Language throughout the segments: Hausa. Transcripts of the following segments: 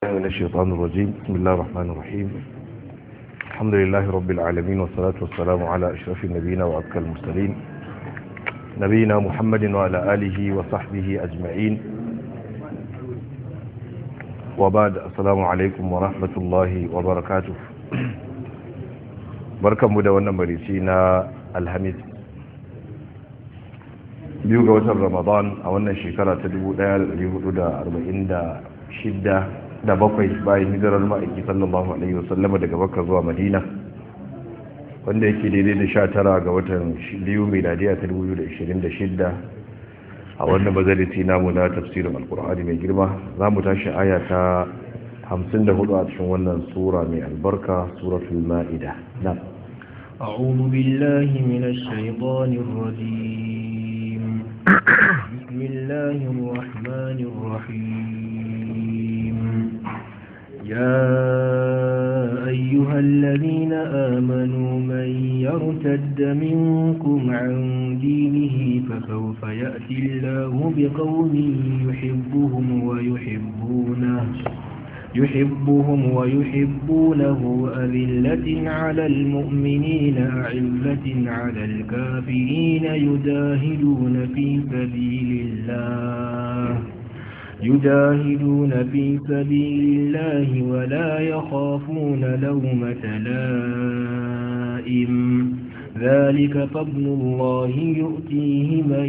من الشيطان الرجيم بسم الله الرحمن الرحيم الحمد لله رب العالمين والصلاة والسلام على أشرف النبيين وأبكى المرسلين نبينا محمد وعلى آله وصحبه أجمعين وبعد السلام عليكم ورحمة الله وبركاته بركة مدونة مريسينا الحميد biyu ga watan ramadan a wannan shekara ta 1446 da bakwai bayan hijirar ma'aiki sallallahu alaihi wasallam daga makka zuwa madina wanda yake daidai da sha tara ga watan biyu miladiya ta 2026 a wannan bazaliti namu na tafsirin alkur'ani mai girma za mu tashi aya ta 54 a cikin wannan sura mai albarka suratul ma'ida na أعوذ بالله من الشيطان الرجيم بسم الله الرحمن الرحيم يا أيها الذين آمنوا من يرتد منكم عن دينه فسوف يأتي الله بقوم يحبهم ويحبونه يحبهم ويحبونه أذلة على المؤمنين أعزة على الكافرين يجاهدون في سبيل الله يجاهدون في سبيل الله ولا يخافون لومة لائم ذلك فضل الله يؤتيه من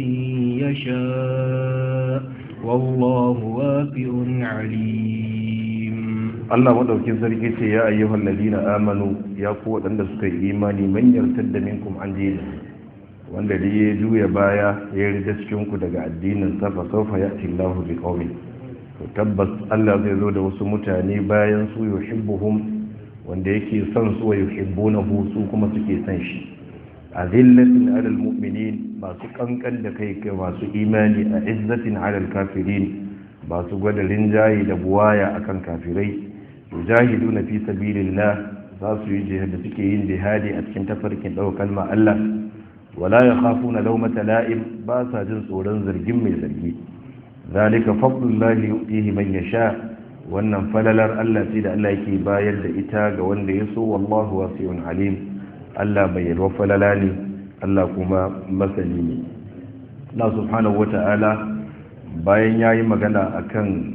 يشاء والله واسع عليم Allah madaukin sarki ce ya ayyuhal ladina amanu ya ku wadanda suka yi imani man yartadda minkum an dini wanda da ya juya baya ya rida cikin ku daga addinin sa fa sawfa ya'ti Allahu bi qaumin to tabbas Allah zai zo da wasu mutane bayan su yuhibbuhum wanda yake son su wa yuhibbunahu su kuma suke son shi azillatin alal mu'minin masu kankan da kai kai masu imani a izzatin alal kafirin masu gwada rinjaye da buwaya akan kafirai yujahiduna fi sabilillah za su yi jihad da suke yin jihadi a cikin tafarkin ɗaukar kalma Allah wala yakhafuna lawmata la'im ba sa jin tsoron zargin mai zargi zalika fadlullahi yu'tihi man yasha wannan falalar Allah ce da Allah yake bayar da ita ga wanda ya so wallahu wasi'un alim Allah mai yalwa falala ne Allah kuma masani ne Allah subhanahu wata'ala bayan yayi magana akan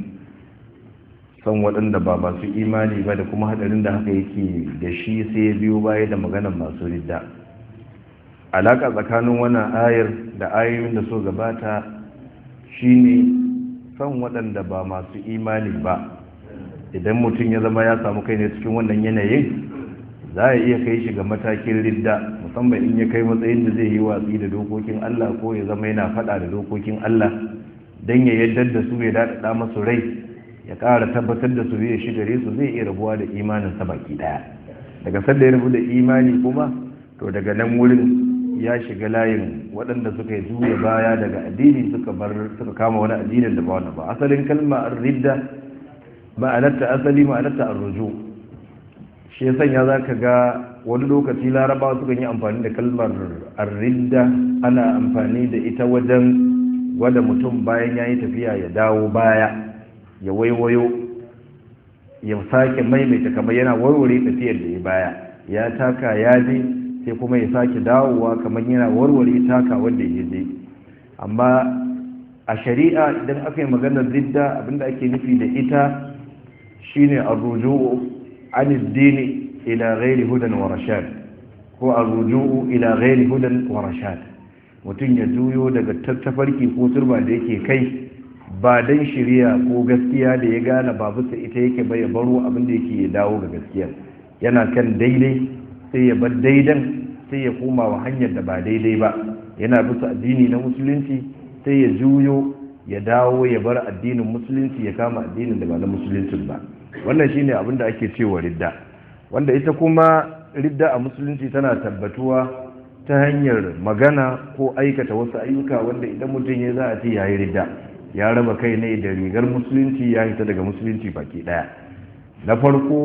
son waɗanda ba masu imani ba da kuma haɗarin da haka yake da shi sai ya biyo baya da maganar masu ridda alaƙa tsakanin wannan ayar da ayoyin da so gabata shine son waɗanda ba masu imani ba idan mutum ya zama ya samu kai ne cikin wannan yanayin za a iya kai shi ga matakin ridda musamman in ya kai matsayin da zai yi watsi da dokokin Allah ko ya zama yana faɗa da dokokin Allah don ya yaddar da su ya daɗaɗa masu rai ya ƙara tabbatar da su zai shi gare su zai iya rabuwa da imanin sa baki daya daga sanda ya rabu da imani kuma to daga nan wurin ya shiga layin waɗanda suka yi juya baya daga addini suka bar suka kama wani addinin da ba wani ba asalin kalma ar-ridda ma'anarta asali ma'anarta ar-ruju shi ya sanya zaka ga wani lokaci larabawa suka yi amfani da kalmar ar-ridda ana amfani da ita wajen gwada mutum bayan ya yi tafiya ya dawo baya ya waiwayo ya sake maimaita kamar yana warware tafiyar da ya baya ya taka ya je sai kuma ya sake dawowa kamar yana warware taka wanda ya je amma a shari'a idan aka yi maganar ridda abinda ake nufi da ita shine arruju'u an dini ila ghairi hudan wa rashad ko arruju'u ila ghairi hudan wa rashad mutum ya juyo daga tattafarki ko turba da yake kai ba don shirya ko gaskiya da ya gane ba bisa ita yake bai ya baro abin da yake ya dawo ga gaskiya yana kan daidai sai ya bar daidan sai ya koma wa hanyar da ba daidai ba yana bisa addini na musulunci sai ya juyo ya dawo ya bar addinin musulunci ya kama addinin da ba na musulunci ba wannan shine abin da ake cewa ridda wanda ita kuma ridda a musulunci tana tabbatuwa ta hanyar magana ko aikata wasu ayyuka wanda idan mutum ya za a ce yayi ridda ya raba kai ne da rigar musulunci ya hita daga musulunci baki daya na farko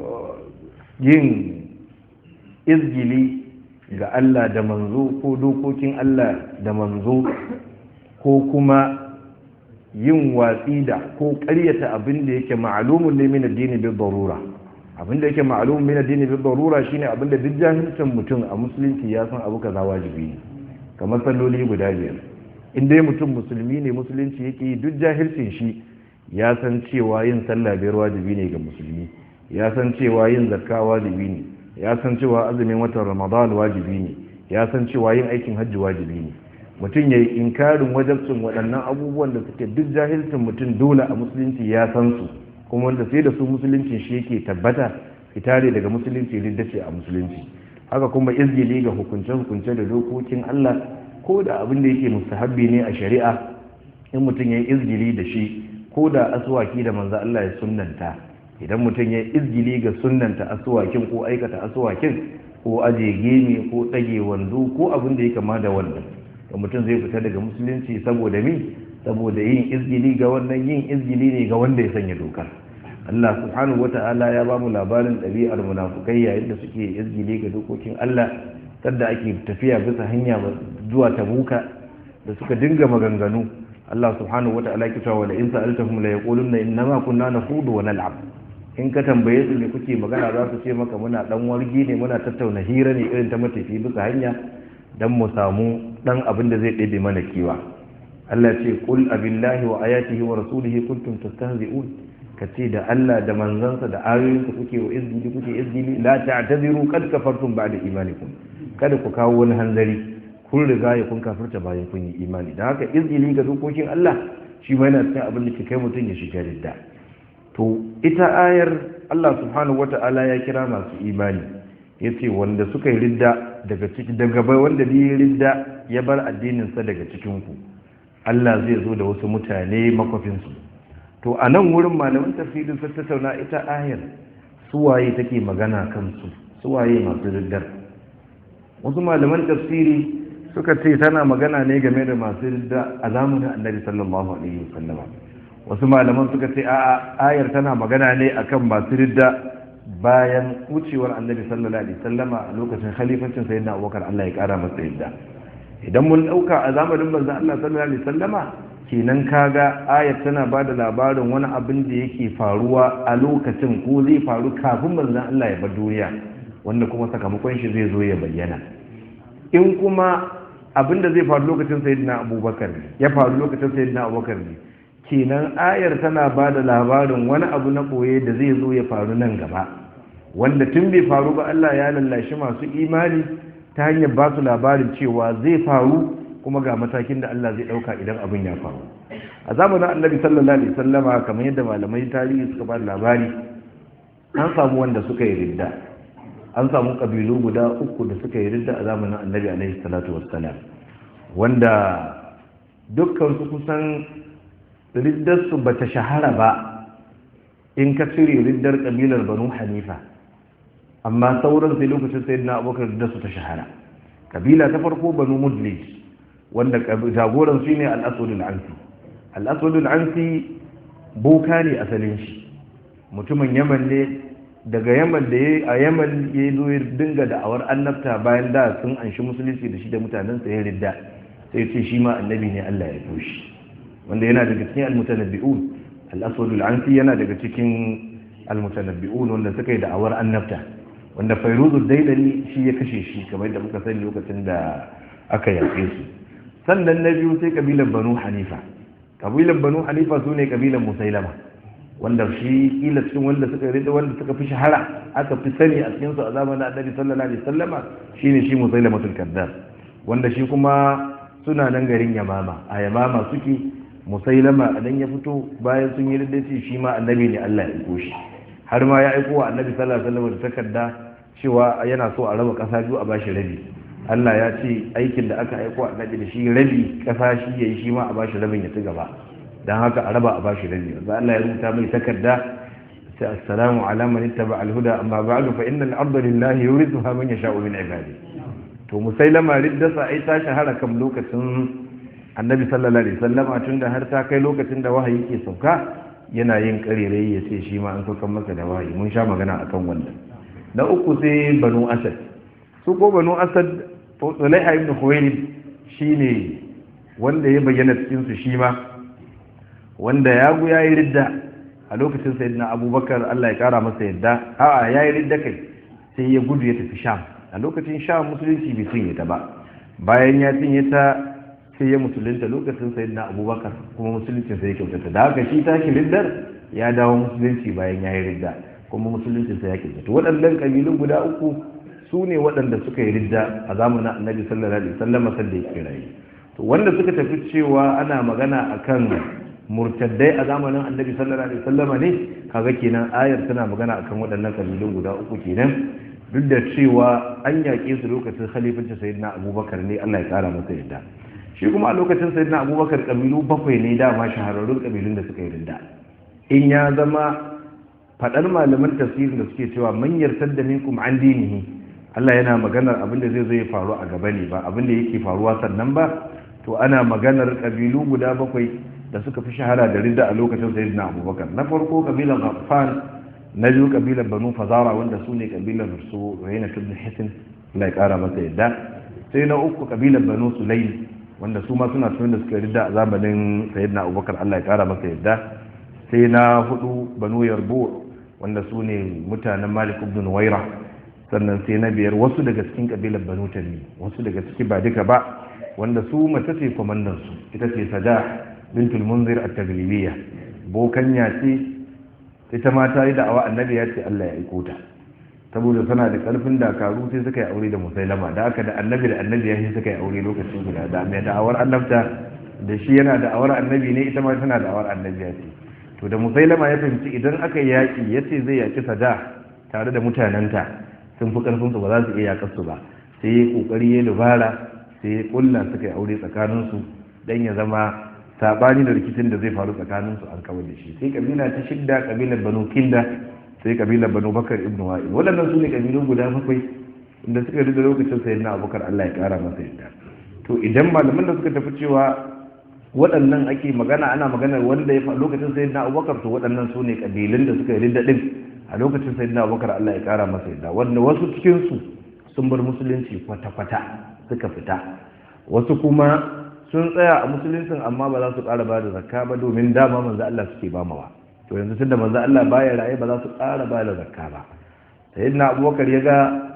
yin izgili ga Allah da manzo ko dokokin Allah da manzo ko kuma yin watsi da ko ƙaryata abin da yake ma'alumun ne min addini bi darura abin da yake ma'alumun min addini bi darura shine abin da duk jahilcin mutum a musulunci ya san abu kaza wajibi ne kamar salloli guda biyar in dai mutum musulmi ne musulunci yake duk jahilcin shi ya san cewa yin sallah biyar wajibi ne ga musulmi ya san cewa yin zakka wajibi ne ya san cewa azumin watan ramadan wajibi ne ya san cewa yin aikin hajji wajibi ne mutum ya yi inkarin wajabcin waɗannan abubuwan da suke duk jahilcin mutum dole a musulunci ya san su kuma wanda sai da su musulunci shi yake tabbata fitare daga musulunci riddace a musulunci haka kuma izgili ga hukunce-hukunce da dokokin Allah ko da abin da yake mustahabbi ne a shari'a in mutum ya yi izgili da shi ko da asuwaki da manzo Allah ya sunnanta idan mutum ya yi izgili ga sunnanta asuwakin ko aikata asuwakin ko aje gemi ko ɗage wando ko abin da ya kama da wannan da mutum zai fita daga musulunci saboda mi saboda yin izgili ga wannan yin izgili ne ga wanda ya sanya dokar Allah subhanahu wata'ala ya ba mu labarin ɗabi'ar munafukai yayin da suke izgili ga dokokin Allah sadda ake tafiya bisa hanya zuwa tabuka da suka dinga maganganu Allah subhanahu wata'ala ya cewa wala in sa'altahum la yaquluna innama kunna nakhudu wa nal'ab in ka tambaye su me kuke magana za su ce maka muna dan wargi ne muna tattauna hira ne irin ta matafi bisa hanya dan mu samu dan abin da zai ɗebe mana kiwa Allah ce qul abillahi wa ayatihi wa rasulihi kuntum tastahzi'un kace da Allah da manzansa da ayoyinsa kuke wa izgili kuke izgili la ta'tadiru qad kafartum ba'da imanikum kada ku kawo wani hanzari kun riga ya kun kafirta bayan kun yi imani da haka izgili ga dokokin Allah shi ma yana cikin abin da ke kai mutum ya shiga ridda to ita ayar Allah subhanahu wata'ala ya kira masu imani yace wanda suka yi ridda daga ciki daga bai wanda yi ridda ya bar addininsa daga cikinku Allah zai zo da wasu mutane makwafinsu to a nan wurin malamin tafsirin sun tattauna ita ayar suwaye take magana kansu suwaye masu riddar wasu malaman tafsiri suka ce tana magana ne game da masu ridda a zamanin annabi sallallahu alaihi wasallama wasu malaman suka ce a ayar tana magana ne akan masu ridda bayan wucewar annabi sallallahu alaihi wasallama a lokacin khalifancin sayyidina abubakar Allah ya kara masa yadda idan mun dauka a zamanin manzon Allah sallallahu alaihi wasallama kenan kaga ayat tana bada labarin wani abin da yake faruwa a lokacin ko zai faru kafin manzon Allah ya bar duniya wanda kuma sakamakon shi zai zo ya bayyana in kuma abin da zai faru lokacin sayyidina abubakar ya faru lokacin sayyidina abubakar ne kenan ayar tana ba da labarin wani abu na ɓoye da zai zo ya faru nan gaba wanda tun bai faru ba Allah ya lallashi masu imani ta hanyar ba su labarin cewa zai faru kuma ga matakin da Allah zai ɗauka idan abin ya faru a zamanin annabi sallallahu alaihi sallama kamar yadda malamai tarihi suka ba da labari an samu wanda suka yi ridda an samu ƙabilu guda uku da suka yi ridda a zamanin annabi alaihi salatu wassalam wanda dukkan su kusan riddarsu ba ta shahara ba in ka cire riddar ƙabilar banu hanifa amma sauran sai lokacin sai na abokan riddarsu ta shahara ƙabila ta farko banu mudlij wanda jagoran su ne al'asudul ansi al'asudul ansi boka ne asalin shi mutumin yaman ne daga yaman da ya a yaman ya zo ya dinga da'awar annabta bayan da sun anshi musulunci da shi da mutanensa ya ridda sai ce shi ma annabi ne allah ya toshi wanda yana daga cikin almutanabbi'un al-aswad al-ansi yana daga cikin almutanabbi'un wanda suka yi da'awar annabta wanda fairuzul dailani shi ya kashe shi kamar da muka sani lokacin da aka yaƙe su sannan na biyu sai kabilan banu hanifa kabilan banu hanifa su ne kabilan musailama wanda shi kila cikin wanda suka rida wanda suka fi shahara aka fi sani a cikin su a zamanin annabi sallallahu alaihi wasallama shine shi musailamatul kazzab wanda shi kuma suna nan garin yamama a yamama suke musailama a nan ya fito bayan sun yi riddaci shi ma annabi ne Allah ya aiko shi har ma ya aiko wa annabi sallallahu alaihi wasallam da takarda cewa yana so a raba kasa biyu a bashi rabi Allah ya ce aikin da aka aiko annabi da shi rabi kasa shi yayi shi ma a bashi rabin ya ci gaba dan haka a raba a bashi rabi yanzu Allah ya rubuta mai takarda sai assalamu ala man ittaba al-huda amma ba'du fa innal arda lillahi yurithuha man yasha'u min ibadihi to musailama riddasa ai ta shahara kam lokacin annabi sallallahu alaihi wasallama tun da har ta kai lokacin da wahayi ke sauka yana yin karerai ya ce shi ma an saukan masa da wahayi mun sha magana akan wannan na uku sai banu asad su ko banu asad tsulaiha ibn khuwailid shine wanda ya bayyana cikin su shi ma wanda ya gu yayi ridda a lokacin sayyidina abubakar Allah ya kara masa yadda a'a yayi ridda kai sai ya gudu ya tafi sham a lokacin sham musulunci bai cinye ta ba bayan ya cinye ta sai ya musulunta lokacin sayyidina abubakar kuma musulunci sai ya kyautata da haka shi tashi riddar ya dawo musulunci bayan ya yi ridda kuma musulunci sai ya kyautata waɗannan ƙabilun guda uku su ne waɗanda suka yi ridda a zamanin annabi sallallahu alaihi wasallam sanda ya kira yi to wanda suka tafi cewa ana magana akan murtaddai a zamanin annabi sallallahu alaihi wasallam ne kaga kenan ayar tana magana akan waɗannan ƙabilun guda uku kenan duk da cewa an yaƙe su lokacin khalifancin sayyidina abubakar ne Allah ya ƙara masa yadda shi kuma a lokacin sayyidina abubakar ƙabilu bakwai ne dama shahararrun ƙabilun da suka yi ridda in ya zama faɗar malaman tafsirin da suke cewa man yartar da minkum an dinihi Allah yana maganar abin da zai zo ya faru a gaba ne ba abin da yake faruwa sannan ba to ana maganar kabilu guda bakwai da suka fi shahara da ridda a lokacin sayyidina Abubakar na farko kabilan Ghaffan na biyu kabilan Banu Fazara wanda su ne kabilan su Rayna ibn Hisin Allah ya kara masa yadda sai na uku kabilan Banu Sulaim wanda su ma suna cikin da suka ridda a zamanin sayyidina Abubakar Allah ya kara masa yadda sai na hudu banu yarbu wanda su ne mutanen malik ibn waira sannan sai na biyar wasu daga cikin kabilar banu tamim wasu daga ciki ba duka ba wanda su mace ce kwamandan su ita ce sada bintul munzir at-taglibiyya bokanya ce ita ma ta yi da'awa annabi ya ce Allah ya aiko ta saboda tana da karfin dakaru sai suka yi aure da musailama da aka da annabi da annabi ya shi suka yi aure lokacin guda da mai da'awar annabta da shi yana da'awar annabi ne ita ma tana da'awar annabi ya ce to da musailama ya fahimci idan aka yaƙi ya ce zai yaƙi sada tare da mutanenta sun fi ƙarfinsu ba za su iya yaƙar su ba sai ya ƙoƙari ya dubara sai ya ƙulla suka yi aure tsakaninsu dan ya zama saɓani da rikicin da zai faru tsakaninsu an kawar da shi sai kabila ta shidda kabilar banu kinda sai kabilar banu bakar ibnu wa'il waɗannan su ne kabilun guda bakwai inda suka rida lokacin sayin na abubakar allah ya ƙara masa yadda to idan malaman da suka tafi cewa waɗannan ake magana ana magana wanda ya lokacin sayin na abubakar to waɗannan su ne ƙabilun da suka yi ridda ɗin a lokacin sayin na abubakar allah ya ƙara masa yadda wanda wasu cikinsu sun bar musulunci kwata-kwata suka fita wasu kuma sun tsaya a musuluncin amma ba za su ƙara ba da zakka ba domin dama manzo allah suke ba mawa to yanzu tunda manzo allah baya raye ba za su ƙara ba da zakka ba sayyidina abubakar ya ga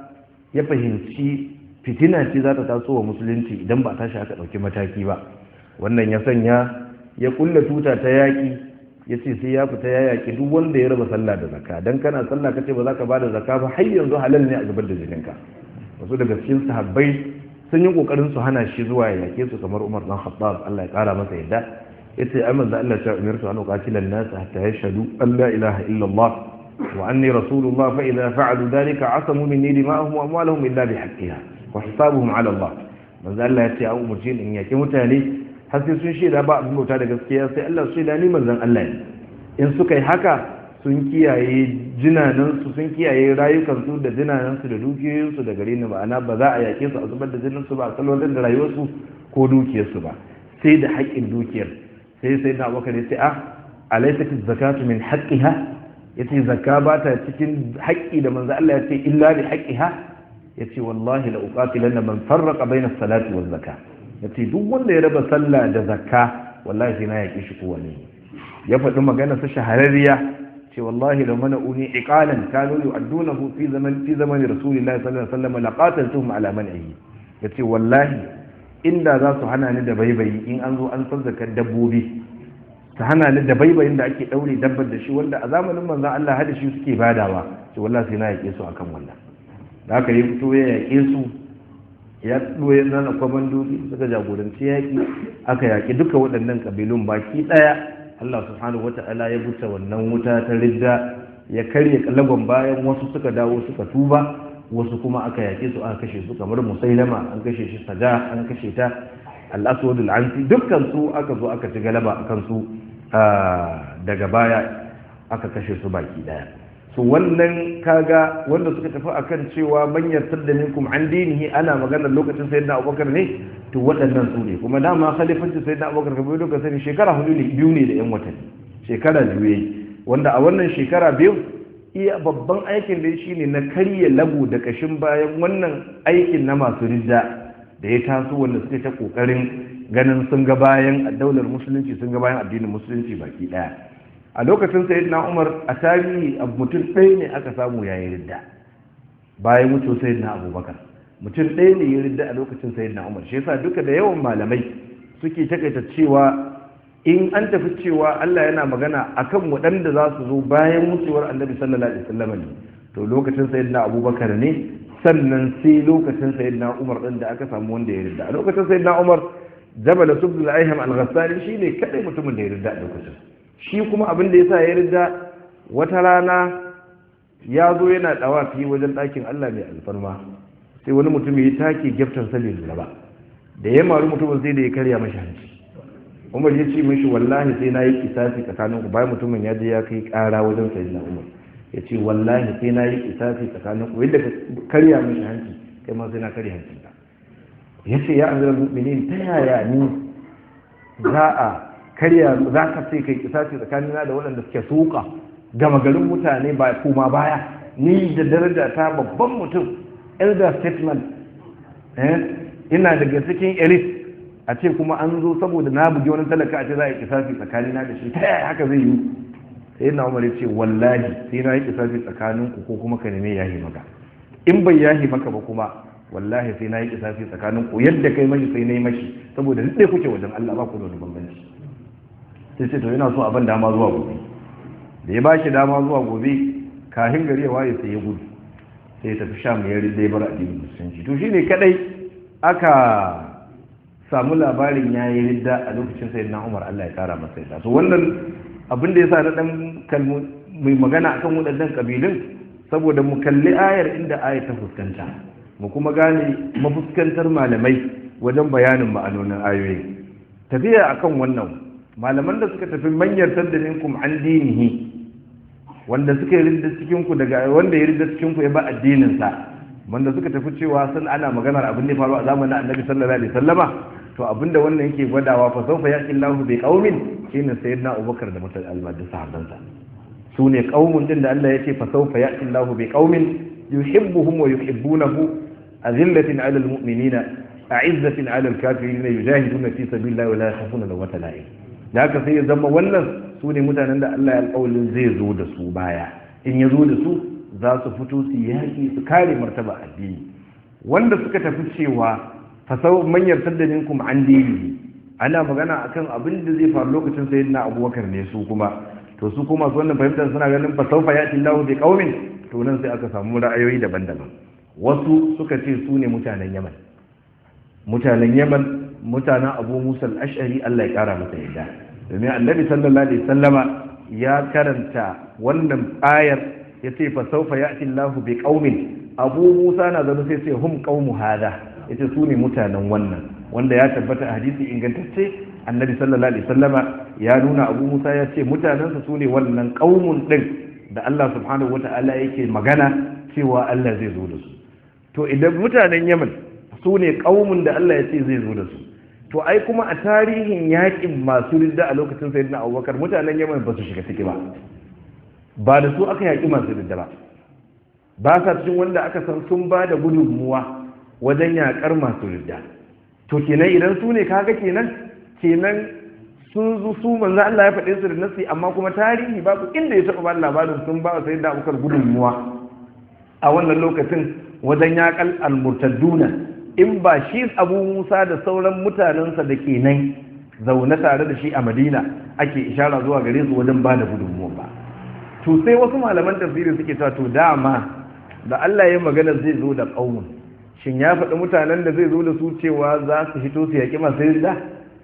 ya fahimci fitina ce za ta taso wa musulunci idan ba tashi aka ɗauki mataki ba wannan ya sanya ya kulla tuta ta yaƙi ya ce sai ya fita ya yaƙi duk wanda ya raba sallah da zakka dan kana sallah ka ce ba za ka ba da zakka ba har yanzu halal ne a zubar da jininka wasu daga cikin sahabbai sun yi kokarin su hana shi zuwa ya yaƙe su kamar Umar dan Khattab Allah ya ƙara masa yadda yace ai manzo Allah ya umirtu an uqatila an-nas hatta yashhadu an la ilaha illa Allah wa anni rasulullah fa idha fa'alu dhalika asamu minni dima'ahum wa amwalahum illa bihaqqiha wa hisabuhum 'ala Allah manzo Allah ya ce a umurce in yaƙi mutane har sai sun shaida ba abin bauta da gaskiya sai Allah su shaida ni manzon Allah ne in suka yi haka sun kiyaye jinanansu sun kiyaye rayukansu da jinanansu da dukiyoyinsu da gare ni ma'ana ba za a yake su a zubar da jininsu ba a salwantar da rayuwarsu ko dukiyarsu ba sai da haƙƙin dukiyar sai sai na abokan ya ce a alaisa fi zakatu min haƙƙiha ya ce zakka ba ta cikin haƙƙi da manzo Allah ya ce illa bi haƙƙiha ya ce wallahi la uqatilanna man farraqa bayna salati waz zakah ya ce duk wanda ya raba sallah da zakka wallahi sai na yaƙi shi kowane ya faɗi magana sa shahararriya ce wallahi da mana uni iqalan kanu yu'addunahu fi zaman fi zaman rasulillahi sallallahu alaihi wasallam laqataltuhum ala man'ihi yace wallahi inda za su hana ni da baibayi in an zo an san zakar dabbobi ta hana ni da baibayin da ake daure dabbar da shi wanda a zamanin manzon Allah hada shi suke badawa ce wallahi sai na yaƙe su akan wannan da haka yi fito ya yaƙe su ya ɗoye nana kwamandoji suka jagoranci yaƙi aka yaƙi duka waɗannan ƙabilun baki ɗaya Allah subhanahu wata'ala ya buta wannan wuta ta ridda ya karya kalagon bayan wasu suka dawo suka tuba wasu kuma aka yaƙe su aka kashe su kamar musailama an kashe shi sada an kashe ta al-aswad al-ansi dukkan su aka zo aka ci galaba akan su daga baya aka kashe su baki ɗaya su wannan kaga wanda suka tafi akan cewa man yartar da minkum an dinihi ana maganar lokacin sayyidina abubakar ne to waɗannan su ne kuma dama khalifanci sayyidina abubakar kamar yadda sani shekara hudu ne biyu ne da yan watanni shekara biyu yayi wanda a wannan shekara biyu iya babban aikin da shi ne na karya lagu da kashin bayan wannan aikin na masu ridda da ya taso wanda suka ta kokarin ganin sun ga bayan daular musulunci sun ga bayan addinin musulunci baki daya a lokacin sayyidina umar a tarihi mutum ɗaya ne aka samu yayin ridda bayan wuce sayyidina abubakar mutum ɗaya ne ya ridda a lokacin sayyidina umar shi yasa duka da yawan malamai suke takaita cewa in an tafi cewa Allah yana magana akan waɗanda za su zo bayan wucewar annabi sallallahu alaihi wasallam ne to lokacin sayyidina abubakar ne sannan sai lokacin sayyidina umar din da aka samu wanda ya ridda a lokacin sayyidina umar jabal subdul aiham al-ghassali shine kadai mutumin da ya ridda a lokacin shi kuma abin da yasa ya ridda wata rana ya zo yana dawafi wajen ɗakin Allah mai alfarma sai wani mutum ya take gyaftan salin ba da ya maru mutumin sai da ya karya mashi hanci umar ya ce mashi wallahi sai na yi kisasi tsakanin ku bayan mutumin ya je ya kai kara wajen sayyidina umar ya ce wallahi sai na yi kisasi tsakanin ku yadda ka karya mashi hanci kai ma sai na karya hancin ka ya ce ya amiral mu'minin ta yaya ni za a karya za ka ce kai kisasi tsakanina da waɗanda suke suka gama garin mutane ba kuma baya ni da daraja ta babban mutum elder statement ina daga cikin elite a ce kuma an zo saboda na bugi wani talaka a ce za a yi kisafi tsakanina da shi ta yaya haka zai yi sai na umar ce wallahi sai na yi kisafi tsakanin ku ko kuma ka neme yahi maka in bai yahi maka ba kuma wallahi sai na yi kisafi tsakanin ku yadda kai mashi sai na yi mashi saboda duk ɗaya kuke wajen Allah ba ku da wani bambanci sai ce to yana so a ban dama zuwa gobe da ya ba shi dama zuwa gobe kahin gari ya waye sai ya gudu sai ya tafi sham ya rinda ya bar addinin musulunci to shine kadai aka samu labarin ya yi ridda a lokacin sai na umar Allah ya kara masa yadda so wannan abin da ya sa na dan kalmu mai magana akan waɗannan kabilun saboda mu kalli ayar inda ayar ta fuskanta mu kuma gane mafuskantar malamai wajen bayanin ma'anonin ayoyi tafiya akan wannan malaman da suka tafi manyar taddaninkum an dinihi wanda suka yi ridda cikin ku daga wanda ya ridda cikin ku ya ba addinin sa wanda suka tafi cewa sun ana maganar abin da faru a zamanin annabi sallallahu alaihi wasallama to abinda wannan yake gwadawa fa sawfa yaqi Allahu bi qaumin shine sayyidina Abubakar da mutal almadi sahabbansa su ne qaumun din da Allah yake fa sawfa yaqi Allahu bi qaumin yuhibbuhum wa yuhibbunahu azillatin 'ala almu'minina a'izzatin 'ala alkafirin yujahiduna fi sabilillahi wa la yakhafuna lawmata la'im da haka sai ya zama wannan su ne mutanen da Allah ya alƙawalin zai zo da su baya in ya zo da su za su fito su yaƙi su kare martaba addini wanda suka tafi cewa fasau manyar minkum an dinihi ana magana akan abin da zai faru lokacin sayyidina abubakar ne su kuma to su kuma su wannan fahimtar suna ganin fasau fa yati Allahu bi qaumin to nan sai aka samu ra'ayoyi daban-daban wasu suka ce su ne mutanen Yaman mutanen Yaman mutanen Abu Musa al-Ash'ari Allah ya kara masa yadda domin Annabi sallallahu alaihi wasallama ya karanta wannan ayar yace fa sawfa ya'ti Allahu bi qaumin Abu Musa na zanu sai sai hum qaumu hada yace su ne mutanen wannan wanda ya tabbata a hadisi ingantacce Annabi sallallahu alaihi wasallama ya nuna Abu Musa ya ce mutanensa su ne wannan qaumun din da Allah subhanahu wata'ala yake magana cewa Allah zai zo da su to idan mutanen Yaman su ne qaumun da Allah ya ce zai zo da su to ai kuma a tarihin yakin masu ridda a lokacin sayyidina Abubakar mutanen Yaman ba su shiga ciki ba ba da su aka yaki masu ridda ba ba sa cikin wanda aka san sun ba da gudunmuwa wajen yakar masu ridda to kenan idan su ne kaga kenan kenan sun zo su manzo Allah ya faɗe su da nasi amma kuma tarihi babu inda ya taɓa ba labarin sun ba sai da abukar gudunmuwa a wannan lokacin wajen yakal almurtadduna in ba shi abu musa da sauran mutanensa da ke nan zaune tare da shi a madina ake ishara zuwa gare su wajen ba da gudunmuwa ba to sai wasu malaman tafsiri suke cewa to dama da Allah ya magana zai zo da ƙaunin shin ya faɗi mutanen da zai zo da su cewa za su fito su yaƙi masu rinda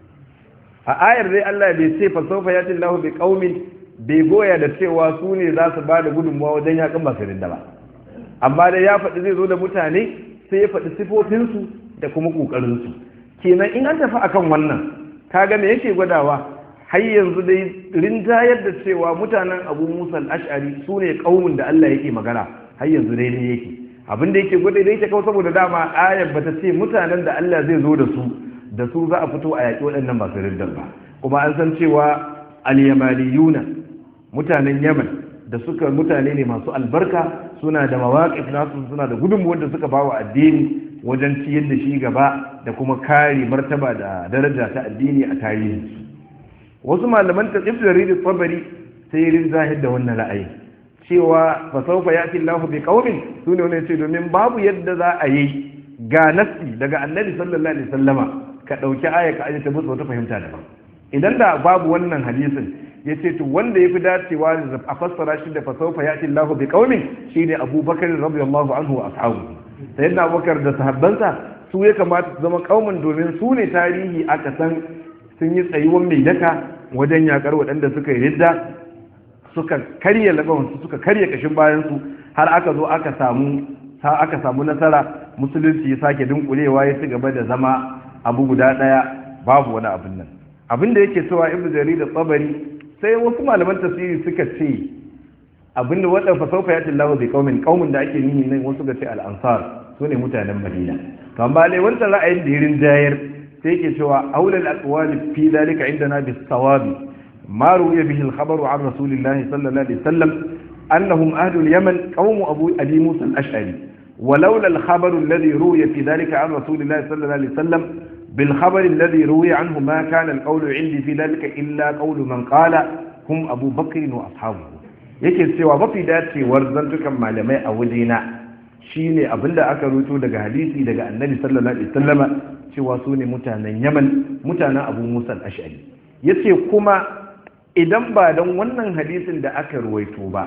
a ayar dai Allah bai ce fa sawfa yati Allahu bi qaumin bai goya da cewa su ne za su ba da gudunmuwa wajen yaƙin masu rinda ba amma dai ya faɗi zai zo da mutane sai ya faɗi sifofinsu da kuma ƙoƙarinsu kenan in an tafi akan wannan kaga me yake gwadawa har yanzu dai rinjayar da cewa mutanen abu musa al-ash'ari su ne ƙaumin da Allah yake magana har yanzu dai ne yake abin da yake gwada da yake kawo saboda dama ayar bata ce mutanen da Allah zai zo da su da su za a fito a yaƙi waɗannan masu riddar ba kuma an san cewa al-yamaniyuna mutanen yaman da suka mutane ne masu albarka suna da mawaƙif nasu suna da gudunmuwar da suka ba wa addini wajen ciyar da shi gaba da kuma kare martaba da daraja ta addini a tarihinsu wasu malaman ta ibn jarir tsabari sai yin zahid da wannan ra'ayi cewa fa sawfa yati Allahu bi qaumin sune wani ce domin babu yadda za a yi ga nasi daga annabi sallallahu alaihi wasallama ka dauki aya ka aje ta musu wata fahimta daban idan da babu wannan hadisin yace to wanda yafi dacewa da a fassara shi da fa sawfa yati Allahu bi qaumin shine Abubakar radiyallahu anhu wa ashabu sayyidina Abubakar da sahabbansa su ya kamata su zama kaumin domin su ne tarihi aka san sun yi tsayuwan mai daka wajen yakar waɗanda suka yi ridda suka karya labawansu suka karya kashin bayansu har aka zo aka samu aka samu nasara musulunci ya sake dunkulewa ya ci gaba da zama abu guda daya babu wani abin nan abin da yake cewa ibnu jarir da tsabari sai wasu malaman tafsiri suka ce abin da wadan fasaufa ya tillahu bi qaumin qaumin da ake nihi nan wasu ga ce al-ansar sune mutanen madina to amma lai wannan ra'ayin da yirin jayar sai yake cewa aulal aqwali fi dalika indana bis sawabi ما روي به الخبر عن رسول الله صلى الله عليه وسلم أنهم أهل اليمن قوم أبو أبي موسى الأشعري ولولا الخبر الذي روي في ذلك عن رسول الله صلى الله عليه وسلم بالخبر الذي روي عنه ما كان القول عندي في ذلك إلا قول من قال هم أبو بكر وأصحابه yake cewa mafi dacewar zantukan malamai a wajena shine abinda aka ruto daga hadisi daga annabi sallallahu alaihi wasallama cewa su ne mutanen yaman mutanen abu musa al-ash'ari yace kuma idan ba don wannan hadisin da aka ruwaito ba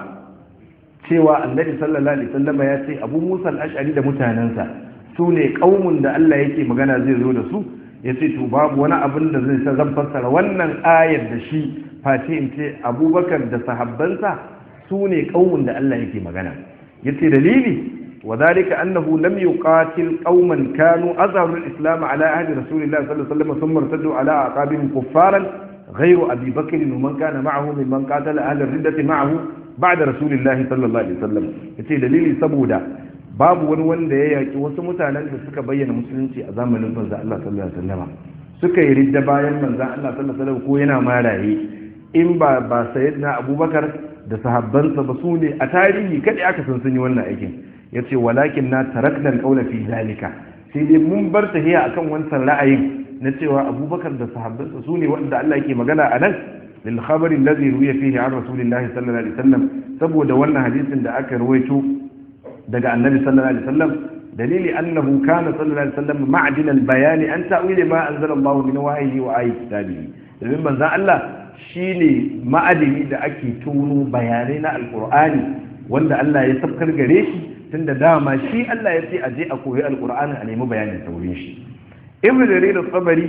cewa annabi sallallahu alaihi wasallam ya ce abu musa al-ash'ari da mutanensa su ne kaumun da Allah yake magana zai zo da su ya ce to babu wani abin da zai sa zan fassara wannan ayar da shi face in ce abubakar da sahabbansa su ne kaumun da Allah yake magana ya ce dalili وذلك أنه لم يقاتل قوما كانوا أظهروا الإسلام على عهد رسول الله صلى الله عليه وسلم ثم ارتدوا على أعقابهم كفارا غير أبي بكر ومن كان معه ممن قاتل أهل الردة معه بعد رسول الله صلى الله عليه وسلم yace dalili saboda babu wani wanda ya yaki wasu mutanen da suka bayyana musulunci a zamanin manzo Allah sallallahu alaihi wasallam suka yi ridda bayan manzo Allah sallallahu alaihi wasallam ko yana maraye in ba ba sayyidina Abubakar da sahabbansa ba su ne a tarihi kadai aka san sun yi wannan aikin yace walakin na tarakna alqawla fi zalika sai dai mun bar tahiya akan wancan ra'ayin na cewa abubakar da sahabbansa su ne wanda Allah yake magana a nan lil khabari allazi ruwiya fihi an rasulillahi sallallahu alaihi wasallam saboda wannan hadisin da aka rawaito daga annabi sallallahu alaihi wasallam dalili annahu kana sallallahu alaihi wasallam ma'din al bayani an ta'wil ma anzala Allah min wahyihi wa ayati kitabihi domin manzon Allah shine ma'adini da ake tuno bayanai na alqur'ani wanda Allah ya sabkar gare shi tunda dama shi Allah ya ce a je a koyi alqur'ani a nemi bayanin saurin shi ibn jarir al-sabari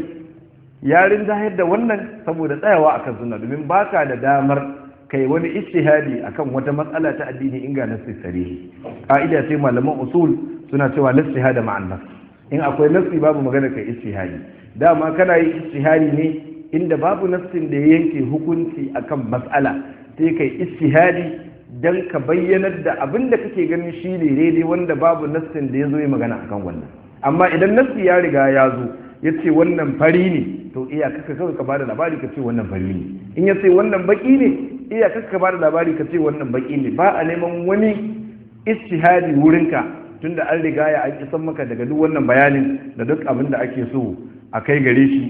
ya rinjahar da wannan saboda tsayawa akan sunna domin baka da damar kai wani ijtihadi akan wata matsala ta addini in ga nassi sarihi ka'ida sai malaman usul suna cewa ijtihada ma'an nas in akwai nassi babu magana kai ijtihadi dama kana yi ijtihadi ne inda babu nassin da ya yanke hukunci akan matsala sai kai ijtihadi dan ka bayyanar da abin da kake ganin shi ne daidai wanda babu nassin da ya zo yi magana akan wannan amma idan nassi ya riga ya zo ya ce wannan fari ne to iya kaka kawai ka bada labari ka ce wannan fari ne in ya ce wannan baki ne iya kaka ka bada labari ka ce wannan baki ne ba a neman wani istihadi wurinka tunda an riga ya an isan maka daga duk wannan bayanin da duk abin da ake so a kai gare shi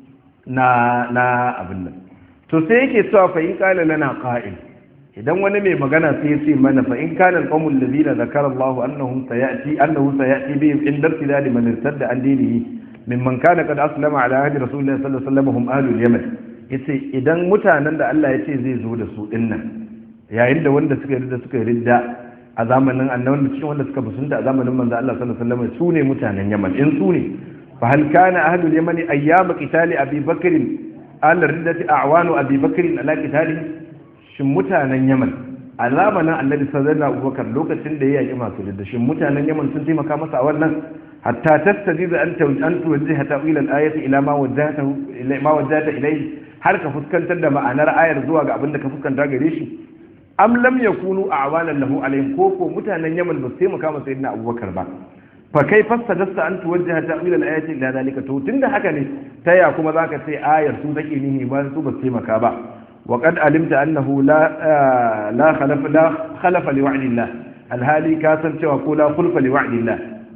na na abin nan to sai yake cewa fa in qala lana qa'il idan wani mai magana sai ya ce mana fa in kana al-qawmul ladina zakara Allah annahum sayati annahu sayati bihim in dartida man irtadda an dinihi mimman kana qad aslama ala ahdi rasulillah sallallahu alaihi wasallam hum ahlul yaman yace idan mutanen da Allah yace zai zo da su dinnan yayin da wanda suka yarda suka yarda a zamanin annabi cikin wanda suka musunta a zamanin manzo Allah sallallahu alaihi wasallam su ne mutanen Yaman in su ne fa hal kana ahlul yaman ayyam qitali abi bakr al riddati a'wanu abi bakr ala qitalihi shin mutanen yaman a zamanin annabi sallallahu abubakar lokacin da ya yaki masu ridda shin mutanen yaman sun taimaka masa a wannan hatta tastajizu an an tuwajjiha ta'wil al-ayati ila ma wajjahta ila ma wajjahta ilayhi har ka fuskantar da ma'anar ayar zuwa ga abin da ka fuskanta gare shi am lam yakunu a'wanan lahu alayhim ko ko mutanen yaman ba su taimaka masa sayyidina abubakar ba fa kai fassadasta an tuwajjiha ta'wil al-ayati ila zalika to tunda haka ne taya kuma zaka ce ayar su take nihi ba su ba su taimaka ba وقد علمت أنه لا لا خلف لا خلف لوعد الله الهالي كاسن cewa ko la khulfa li wa'di Allah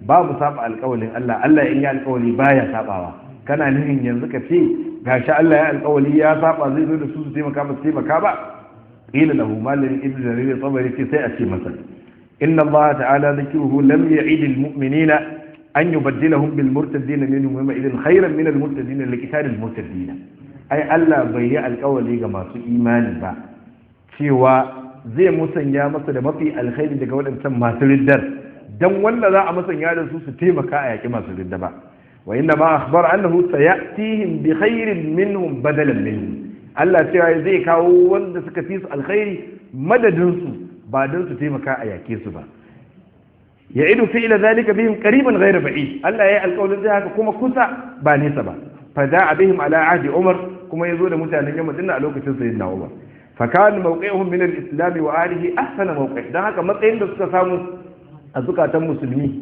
babu saba alƙawalin Allah Allah in ya alƙawali baya sabawa kana nihin yanzu ka ce gashi Allah ya alƙawali ya saba zai zo da su su taimaka ba su taimaka ba qila lahu malin ibnu jarir tabari ce sai a ce masa inna Allah ta'ala dhikruhu lam ya'id al-mu'minina an yubaddilahum bil murtadin minhum wa idin khayran min al murtadin li qital al murtadin ai Allah bai yi alƙawali ga masu imani ba cewa zai musanya masa da mafi alkhairi daga waɗancan masu riddar dan wanda za a musanya da su su taimaka a yaƙi masu ridda ba wa inna ma akhbar annahu sayatihim bi khairin minhum badalan minhum Allah cewa zai kawo wanda suka fi su alkhairi madadin su ba dan su taimaka a yaƙe su ba ya'idu fi'la zalika bihim qariban ghayra ba'id Allah yayi alƙawarin zai haka kuma kusa ba nesa ba fa da'a bihim ala ahdi Umar kuma yazo da mutanen Yaman dinna a lokacin sayyidina Umar fa kana mawqi'uhum min al-islam wa alihi ahsana mawqi' dan haka matsayin da suka samu a zukatan musulmi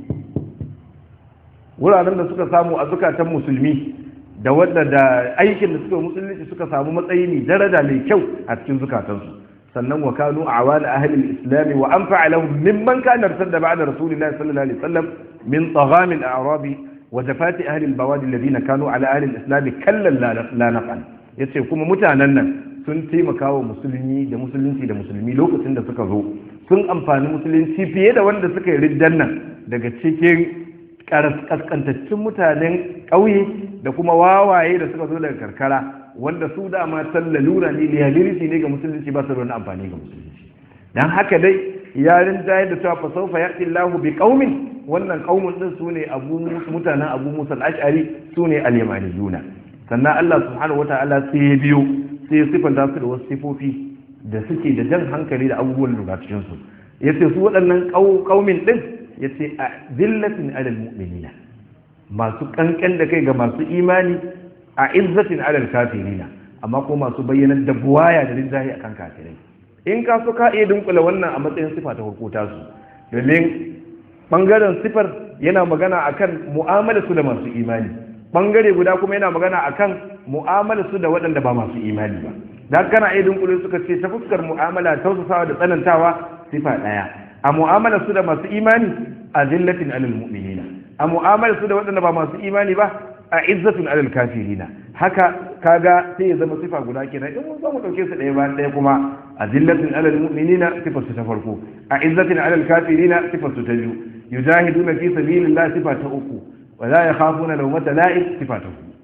wuraren da suka samu a zukatan musulmi da wanda da aikin da suka musulunci suka samu matsayi ne daraja mai kyau a cikin zukatansu sannan wa kanu awana ahli al-islam wa anfa'a lahum mimman kana arsalna ba'da rasulillahi sallallahu alaihi wasallam min tagham al-a'rab wa jafati ahli al-bawadi alladhina kanu ala ahli al-islam kallan la naf'al yace kuma mutanen nan sun taimaka wa musulmi da musulunci da musulmi lokacin da suka zo sun amfani musulunci fiye da wanda suka yi riddan nan daga cikin kaskantaccen mutanen ƙauye da kuma wawaye da suka zo daga karkara wanda su dama san lalura ne liability ne ga musulunci ba su da wani amfani ga musulunci dan haka dai yarin jayar da cewa fasaufa yaqi Allahu bi qaumin wannan qaumun din sune abu mutanen abu Musa al-Ash'ari sune al-yamaniyuna sannan Allah subhanahu wata'ala sai ya biyo sai ya sifanta su da wasu sifofi da suke da jan hankali da abubuwan lura cikin su yace su waɗannan qaumin din yace a zillatin alal mu'minina masu kankan da kai ga masu imani a izzatin alal kafirina amma ko masu bayyanar da buwaya da rinjaye akan kafirai in ka so ka iya dunkula wannan a matsayin sifa ta farko tasu domin bangaren sifar yana magana akan mu'amala su da masu imani bangare guda kuma yana magana akan mu'amala su da waɗanda ba masu imani ba da kana iya dunkule suka ce ta fuskar mu'amala tausasawa da tsanantawa sifa ɗaya a mu'amala su da masu imani a zillatin alal mu'minina a mu'amala su da waɗanda ba masu imani ba a izzatin alal kafirina haka kaga sai ya zama sifa guda kenan in mun zo mu dauke su ɗaya bayan ɗaya kuma a zillatin alal mu'minina sifar su ta farko a izzatin alal kafirina sifar su ta biyu yujahiduna fi sabilillah sifa ta uku wa la yakhafuna lawmata la'ib sifa ta uku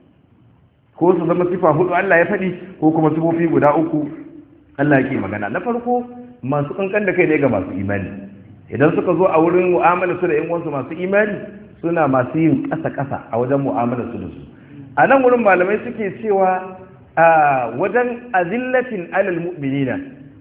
ko su zama sifa hudu Allah ya faɗi ko kuma sifofi guda uku Allah yake magana na farko masu kankan da kai ne ga masu imani idan suka zo a wurin mu'amala su da yan uwansu masu imani suna masu yin ƙasa-ƙasa a wajen mu'amala su da su a nan wurin malamai suke cewa a wajen azillatin alal mu'minina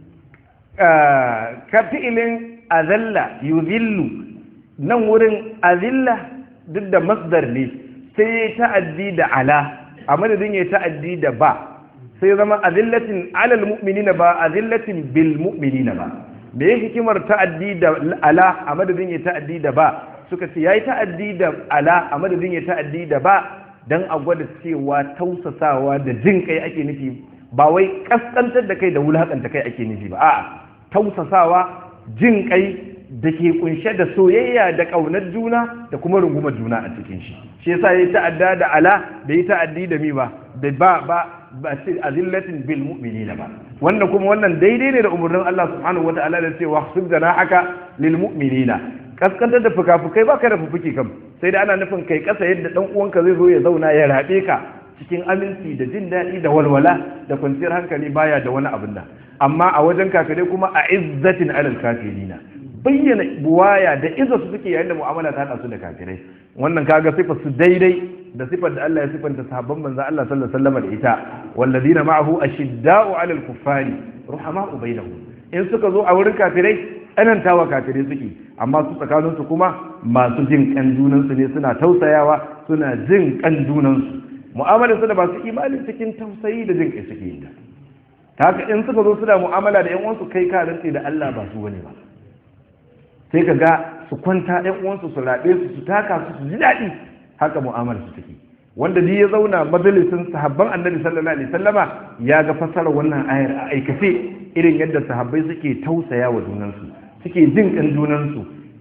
ka fi'ilin azalla yuzillu nan wurin azilla duk da masdar ne sai ya ta'addi da ala a madadin ya ta'addi da ba sai zama azillatin alal mu'minina ba azillatin bil mu'minina ba me ya hikimar ta'addi da ala a madadin ya ta'addi da ba suka ce yayi ta'addi da ala a madadin ya ta'addi da ba dan a gwada cewa tausasawa da jin kai ake nufi ba wai kaskantar da kai da wulakanta kai ake nufi ba a'a tausasawa jin kai da ke kunshe da soyayya da ƙaunar juna da kuma rungumar juna a cikin shi shi yasa yayi ta'adda da ala da yi ta'addi da mi ba da ba ba ba sai azillatin bil mu'minina ba wannan kuma wannan daidai ne da umurnin Allah subhanahu wata'ala da cewa khsib haka lil mu'minina kaskantar da fukafukai ba ka da fufuki kam sai da ana nufin kai kasa yadda dan uwanka zai zo ya zauna ya rabe ka cikin aminci da jin daɗi da walwala da kwanciyar hankali baya da wani abin da amma a wajen kakare kuma a izzatin alal kafirina bayyana buwaya da izza su suke yayin da mu'amala ta hada su da kafirai wannan kaga sifar su daidai da sifar da Allah ya sifanta sahabban manzo Allah sallallahu alaihi wasallam da ita walladina ma'ahu ashidda'u 'alal kuffari ruhama'u bainahum in suka zo a wurin kafirai tsanantawa kafirai suke amma su tsakanin su kuma masu jin kan junan su ne suna tausayawa suna jin kan junan su mu'amalar su da masu imani cikin tausayi da jin kai suke yin ta haka in suka zo suna mu'amala da yan uwansu kai ka rantsi da Allah ba su bane ba sai ka ga su kwanta ɗan uwansu su raɓe su su taka su su ji daɗi haka mu'amalar su take wanda ni ya zauna majalisin sahabban annabi sallallahu alaihi sallama ya ga fassara wannan ayar a aikace irin yadda sahabbai suke tausaya wa junansu suke jin kan junansu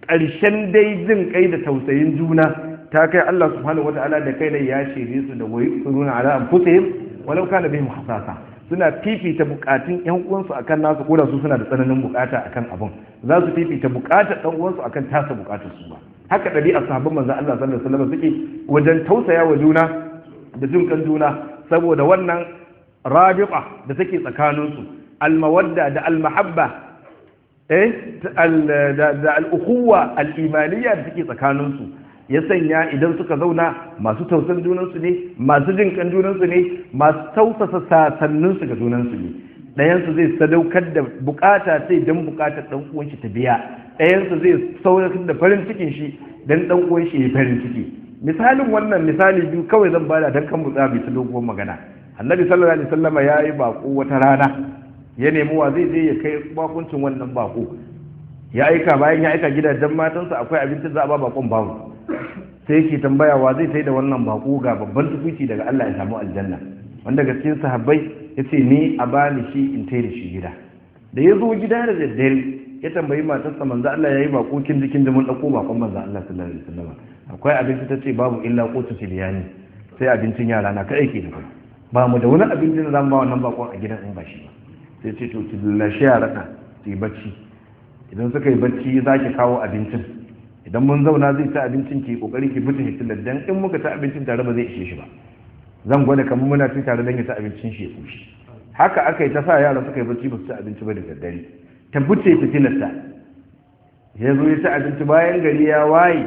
ƙarshen dai jin kai da tausayin juna ta kai Allah subhanahu wata'ala da kai ne ya shirye su da wayi suruna ala anfusihim walau kana bihim hasasa suna fifita bukatun yan uwansu akan nasu ko da su suna da tsananin bukata akan abun za su fifita bukatar dan uwansu akan tasa bukatar su ba haka ɗabi'ar sahabban manzo Allah sallallahu alaihi wasallam suke wajen tausaya wa juna da jin kan juna saboda wannan rabiqa da take tsakaninsu almawadda da almahabba eh da al'ukhuwa al'imaniya da take tsakaninsu ya sanya idan suka zauna masu tausan junansu ne masu jin kan junansu ne masu tausasa sasanninsu ga junansu ne ɗayansu zai sadaukar da bukata sai don bukatar ɗan uwan shi ta biya ɗayansu zai sauratar da farin cikin shi don ɗan uwan shi ya farin ciki misalin wannan misali biyu kawai zan bada don kan mutsa mai ta doguwar magana annabi sallallahu alaihi wasallama ya yi bako wata rana ya nemi wa zai je ya kai bakuncin wannan bako ya aika bayan ya aika gidajen matansa akwai abincin za a ba bakon babu sai yake tambaya wa zai sai da wannan bako ga babban tukuci daga Allah ya samu aljanna wanda ga cikin sahabbai ya ce ni a bani shi in tai da shi gida da ya zo gida da daddare ya tambayi matarsa manzo Allah ya yi bako kin jikin da mun dauko bakon manzo Allah sallallahu alaihi wasallam akwai abinci ta ce babu illa ko biyani sai abincin yara na kai ke da kai ba mu da wani abinci da zan ba wannan bakon a gidan in ba shi ba sai ce to ki lashe yara ka su yi bacci idan suka yi bacci za ki kawo abincin idan mun zauna zai ci abincin ki kokari ki fita hitilar dan in muka ci abincin tare ba zai ishe shi ba zan gwada kamar muna ci tare dan ya ci abincin shi ya kushi haka aka yi ta sa yara suka yi bacci ba su ci abinci ba da daddare ta fice fitilarta ya zo ya ci abinci bayan gari ya waye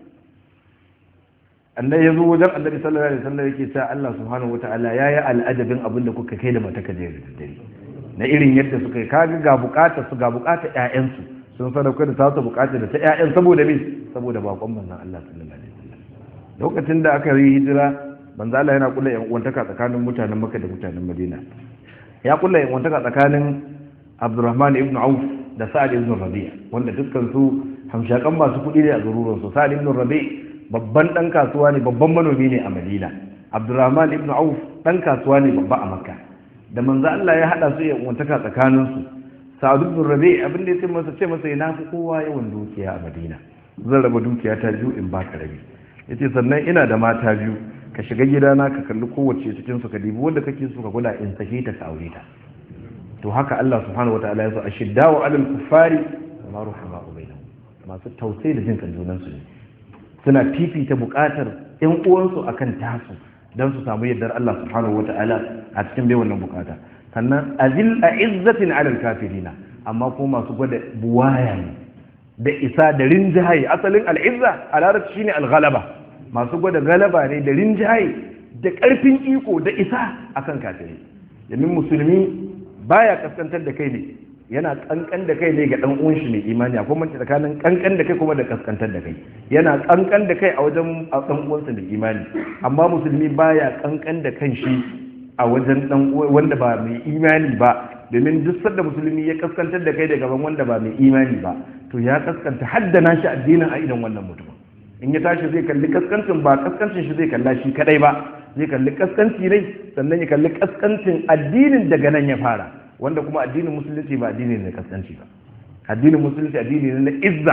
annabi ya zo wajen annabi sallallahu alaihi wasallam yake cewa Allah subhanahu wataala yayi al'adabin abin da kuka kai da mata ka je da daddare na irin yadda suka yi kaga ga bukatar su ga bukatar ƴaƴansu sun sadauka da tasu bukatar da ta ƴaƴan saboda me saboda bakon manzon Allah sallallahu alaihi wasallam lokacin da aka yi hijira manzo Allah yana kula yan uwantaka tsakanin mutanen Makka da mutanen Madina ya kula yan uwantaka tsakanin Abdurrahman ibn Auf da Sa'ad ibn Rabi' wanda dukkan su hamshakan masu kuɗi ne a garuruwan su Sa'ad ibn Rabi' babban dan kasuwa ne babban manomi ne a Madina Abdurrahman ibn Auf dan kasuwa ne babba a Makka da manzo Allah ya hada su ya uwantaka tsakanin su Sa'ad ibn Rabi abin da yace masa ce masa ina fi kowa yawan dukiya a Madina zan raba dukiya ta biyu in baka rabi yace sannan ina da mata biyu ka shiga gidana ka kalli kowace cikin su ka dibi wanda kake so ka kula in sake ta ka aure ta to haka Allah subhanahu wataala ya so ashiddaw alal kuffari wa ruhama bainahum masu tausayi da jin kan junan su ne suna fifita bukatar ƴan uwansu akan tasu don su samu yardar Allah subhanahu wata'ala a cikin bai wannan bukata sannan azil a izzatin alal kafirina amma ko masu gwada buwaya ne da isa da rinjaye asalin al'izza a larabci shine al-ghalaba masu gwada galaba ne da rinjaye da karfin iko da isa akan kafiri domin musulmi baya kaskantar da kai ne yana kankan da kai ne ga dan uwan shi mai imani akwai mace tsakanin kankan da kai kuma da kaskantar da kai yana kankan da kai a wajen dan uwansa mai imani amma musulmi baya kankan da kan shi a wajen dan wanda ba mai imani ba domin duk sanda musulmi ya kaskantar da kai da gaban wanda ba mai imani ba to ya kaskanta haddana shi addinin a idan wannan mutum in ya tashi zai kalli kaskancin ba kaskancin shi zai kalla shi kadai ba zai kalli kaskanci ne sannan ya kalli kaskancin addinin daga nan ya fara wanda kuma addinin musulunci ba addini ne kaskanci ba addinin musulunci addini ne na izza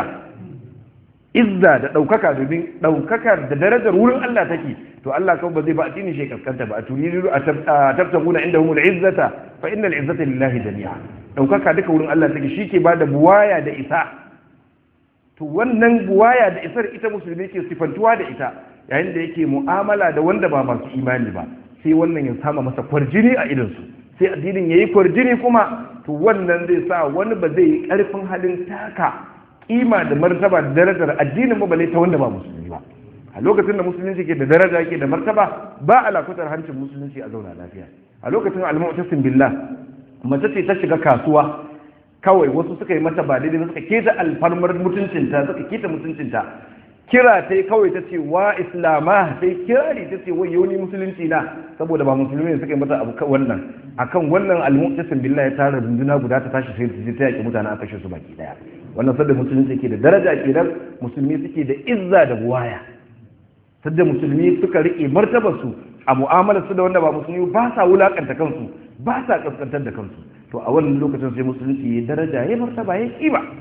izza da ɗaukaka domin ɗaukakar da darajar wurin Allah take to Allah kawai ba zai ba addini shi kaskanta ba a turidu a tabtaguna inda humul izzata fa innal izzata lillahi jami'a ɗaukaka duka wurin Allah take shi ke bada buwaya da isa to wannan buwaya da isar ita musulmi ke sifantuwa da ita yayin da yake mu'amala da wanda ba masu imani ba sai wannan ya sama masa kwarjini a idansu sai addinin ya yi kwarjini kuma to wannan zai sa wani ba zai yi ƙarfin halin taka kima da martaba da darajar addinin ba bale ta wanda ba musulmi ba a lokacin da musulunci ke da daraja ke da martaba ba alakutar hancin musulunci a zauna lafiya a lokacin al-mu'tasim billah mace ce ta shiga kasuwa kawai wasu suka yi mata ba daidai suka keta alfarmar mutuncinta suka keta mutuncinta kira ta kawai ta ce wa islama sai kirari ta ce wai yoni musulunci na saboda ba musulmi ne suka yi mata abu wannan akan wannan almu'tasim billahi ya tara runduna guda ta tashi sai ta yaki mutane a kashe su baki daya wannan sadda musulunci ke da daraja kenan musulmi suke da izza da buwaya sadda musulmi suka rike martabar su a mu'amalar su da wanda ba musulmi ba sa wulakanta kansu ba sa kaskantar da kansu to a wannan lokacin sai musulunci ya daraja ya martaba ya kima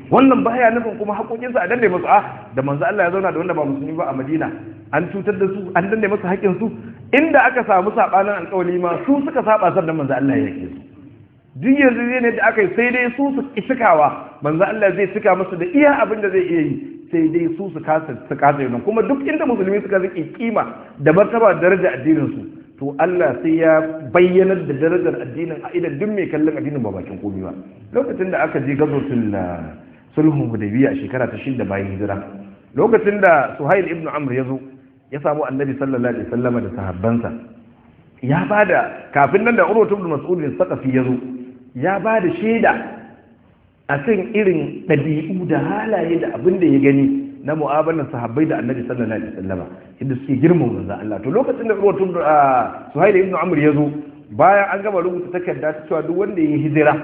wannan baya nufin kuma haƙoƙinsu a danne musu a da manzo Allah ya zauna da wanda ba musulmi ba a Madina an cutar da su an danne musu haƙƙin su inda aka samu sabanin alƙawari ma su suka saba sannan manzo Allah ya yake su duk yanzu ne da aka yi sai dai su su cikawa manzo Allah zai cika musu da iya abin da zai iya yi sai dai su su kasa su kasa yi kuma duk inda musulmi suka zaki kima da martaba da daraja addinin su to Allah sai ya bayyanar da darajar addinin a idan duk mai kallon addinin ba bakin komai ba lokacin da aka je gazotul sulhun hudaybiya a shekara ta shida bayan hijira lokacin da Suhail ibn Amr ya zo ya samu Annabi sallallahu alaihi wasallam da sahabbansa ya bada kafin nan da Urwa ibn Mas'ud bin Saqafi ya zo ya bada shaida a kan irin ɗabi'u da halaye da abin da ya gani na mu'amalar sahabbai da annabi sallallahu alaihi wasallam inda suke girman manzon Allah to lokacin da rubutun Suhail ibn Amr ya zo bayan an gama rubuta takarda ta cewa duk wanda ya hijira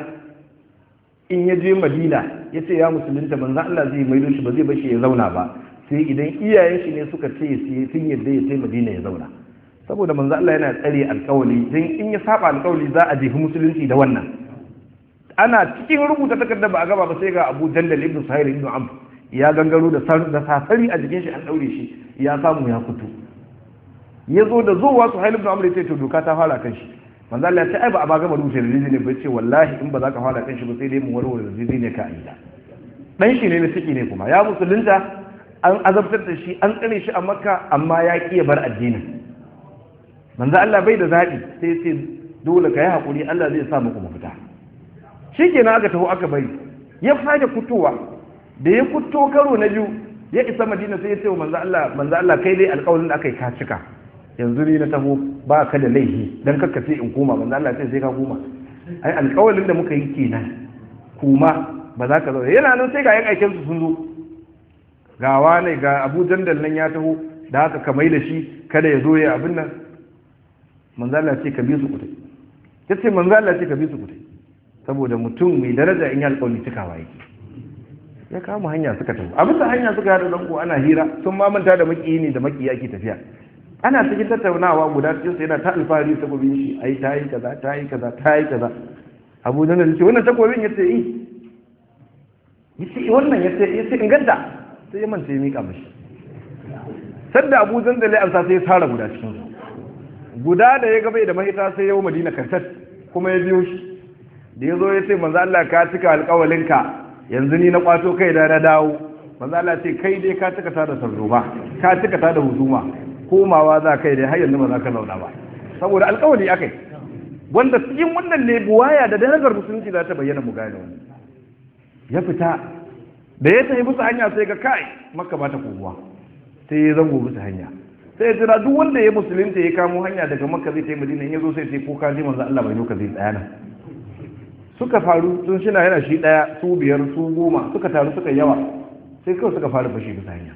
in ya je Madina ya ce ya musulunta manzon Allah zai maido shi ba zai bashi ya zauna ba sai idan iyayen shi ne suka ce sun yadda ya sai Madina ya zauna saboda manzon Allah yana tsare alƙawali dan in ya saba alƙawali za a jefi musulunci da wannan ana cikin rubuta takarda ba a gaba ba sai ga Abu Jandal ibn Sahir ibn Amr ya gangaro da sasari a jikin shi an daure shi ya samu ya fito ya zo da zuwa su hailun ibn Amr ya ce to doka ta fara kan shi manzo Allah ya ce ai ba a ba gama rubuta rijini ba ce wallahi in ba za ka fara kan shi ba sai dai mu warware rijini ka aida dan shi ne na ciki ne kuma ya musulunta an azabtar da shi an tsare shi a Makka amma ya ki ya bar addinin manzo Allah bai da zabi sai sai dole ka yi hakuri Allah zai sa muku mafita shi kenan aka taho aka bari ya fage fitowa da ya fito karo na biyu ya isa madina sai ya ce wa manzo Allah manzo Allah kai dai alƙawarin da aka yi ka cika yanzu ni na taho ba ka da laifi dan kakka sai in koma manzo Allah sai sai ka koma ai alƙawarin da muka yi kenan kuma ba za ka zo yana nan sai ga yan aikin su sun zo ga wani ga Abu Jandal nan ya taho da haka ka mai da shi kada ya zo ya abin nan manzo Allah ce ka bi su kutai yace manzo Allah ce ka bi su kutai saboda mutum mai daraja in yi alƙawari cikawa yake ya kama hanya suka tafi a bisa hanya suka yada zango ana hira sun mamanta da makiyi ne da makiyi ake tafiya ana cikin tattaunawa guda cikin su yana ta alfahari takobin shi ai ta yi kaza ta yi kaza ta yi kaza abu da ce wannan takobin yace yi yace wannan yace yace inganta sai ya manta ya mika mashi sadda abu zan da la'amsa sai ya tsara guda cikin su guda da ya gaba da mahita sai ya yi madina kantat kuma ya biyo shi da ya zo ya ce manzo Allah ka cika alƙawalinka yanzu ni na kwato kai da na dawo manzo Allah ce kai dai ka cika ta da sarzuba ka cika ta da huzuma komawa za kai dai har yanzu ba za ka zauna ba saboda alƙawari akai wanda cikin wannan ne buwaya da darajar musulunci za ta bayyana mu gane wannan ya fita da ya tafi musu hanya sai ga kai makka ba ta kowa sai ya zango musu hanya sai ya jira duk wanda ya musulunta ya kamo hanya daga makka zai tafi madina in ya zo sai sai ko ka ji manzo Allah bai zo ka zai tsaya nan suka faru sun shina yana shi daya su biyar su goma suka taru suka yawa sai kawai suka fara fashi bisa hanya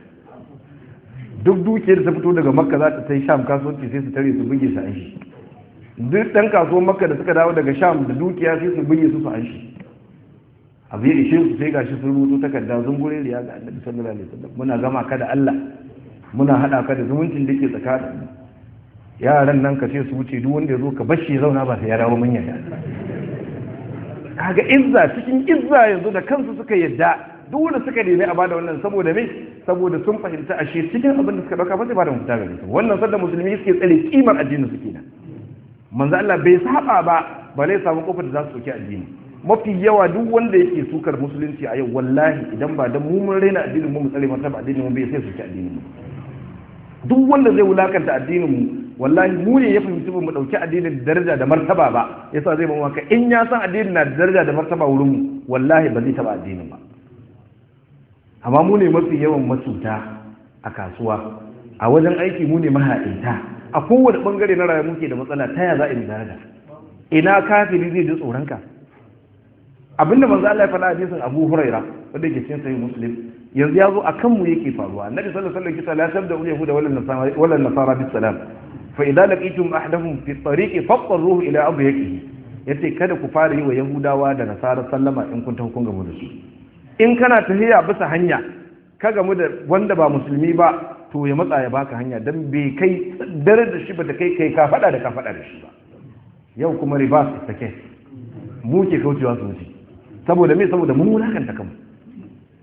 duk dukiyar ta fito daga makka za ta ta yi sham kasuwanci sai su tare su buge su an shi duk dan kasuwan makka da suka dawo daga sham da dukiya sai su buge su su an shi abu ya ishe su sai gashi sun rubuto takarda zungure riya ga annabi sallallahu alaihi wasallam muna gama ka da Allah muna hada ka da zumuncin da ke tsakanin yaran nan ka ce su wuce duk wanda ya zo ka bashi ya zauna ba sai ya dawo mun yadda kaga izza cikin izza yanzu da kansu suka yadda duk wanda suka nemi a bada wannan saboda me saboda sun fahimta ashe cikin abin da suka dauka ba zai bada mafita gare su wannan sanda musulmi suke tsare kimar addinin su kenan manzo Allah bai saba ba ba lai samu kofar da za su soki addini mafi yawa duk wanda yake sukar musulunci a yau wallahi idan ba da mu mun raina addinin mu mu tsare martaba addinin mu bai sai soki addinin mu duk wanda zai wulakanta addinin mu wallahi mu ne ya fahimci ba mu dauki addinin da daraja da martaba ba yasa zai ba maka in ya san addinin na da daraja da martaba wurin mu wallahi ba zai taba addinin ba amma mu ne mafi yawan masuta a kasuwa a wajen aiki mu ne mahaɗinta a kowane bangare na rayuwa muke da matsala ta ya za a yi daraja ina kafiri zai ji tsoron ka abinda manzo Allah ya faɗa a hadisin Abu Huraira wanda ke cikin sahih Muslim yanzu ya zo akan mu yake faruwa annabi sallallahu alaihi wasallam la tabda ul yahuda wala nasara wala nasara bis salam fa idza laqitum ahdahum fi tariqi faqruhu ila abyaqihi yace kada ku fara yi wa yahudawa da nasara sallama in kun tafi kun gamu da su in kana tafiya bisa hanya ka gamu da wanda ba musulmi ba to ya matsa ya baka hanya dan bai kai dare da shi ba ta kai kai ka fada da ka fada da shi ba yau kuma ribas take mu ke kaucewa su wuce saboda me saboda mun wulakanta kanmu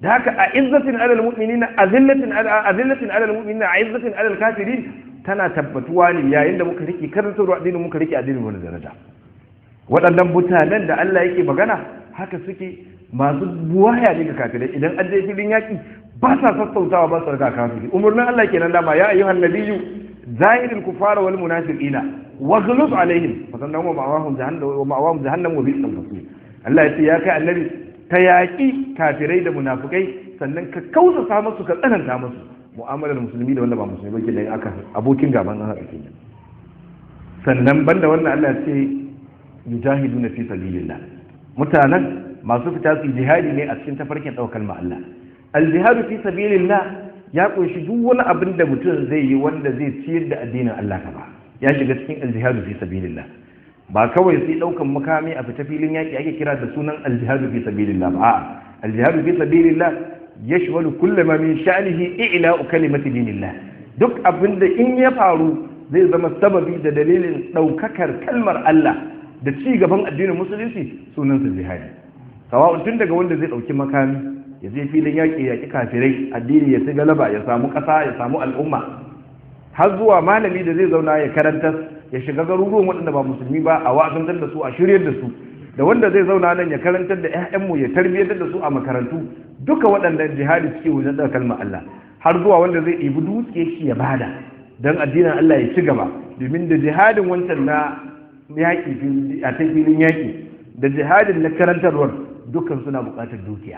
da haka a izzatin alal mu'minina azillatin azillatin alal mu'minina a izzatin alal kafirin tana tabbatuwa ne yayin da muka rike karantarwa addinin muka rike addinin wani daraja waɗannan mutanen da Allah yake magana haka suke masu buwaya ne ga kafirai idan an je filin yaƙi ba sa sassautawa ba su raka kafiri umarnin Allah kenan dama ya ayyuhan nabiyyu zahiril kufara wal munafiqina waghluz alaihim fasannan wa ma'awahum jahannam wa ma'awahum jahannam wa bi'sal masir Allah ya ce ya kai annabi ta yaƙi kafirai da munafukai sannan ka kausa musu ka tsananta musu mu'amalar musulmi da wanda ba musulmi ba ke da aka abokin gaban an haka kenan sannan banda wannan Allah ya ce yujahiduna fi sabilillah mutanen masu fita su jihadi ne a cikin tafarkin daukar ma Allah al-jihadu fi sabilillah ya kunshi duk wani abin da mutum zai yi wanda zai ciyar da addinin Allah ka ba ya shiga cikin al-jihadu fi sabilillah ba kawai sai daukan makami a fita filin yaki ake kira da sunan al-jihadu fi sabilillah ba a'a al-jihadu fi sabilillah yashmalu kullu ma min sha'nihi i'la'u kalimati dinillah duk abin da in ya faru zai zama sababi da dalilin daukakar kalmar Allah da ci gaban addinin musulunci sunan sa jihadi sawa'un tun daga wanda zai dauki makami ya je filin yaƙi yaƙi kafirai addini ya ci galaba ya samu ƙasa ya samu al'umma har zuwa malami da zai zauna ya karanta ya shiga garuruwan waɗanda ba musulmi ba a wa'azantar da su a shiryar da su da wanda zai zauna nan ya karantar da 'ya'yanmu ya tarbiyyantar da su a makarantu duka waɗannan jihadi suke wajen da kalmar Allah har zuwa wanda zai ɗibi dutse shi ya bada don addinin Allah ya ci gaba domin da jihadin wancan na yaƙi a ta filin yaƙi da jihadin na karantarwar dukkan suna buƙatar dukiya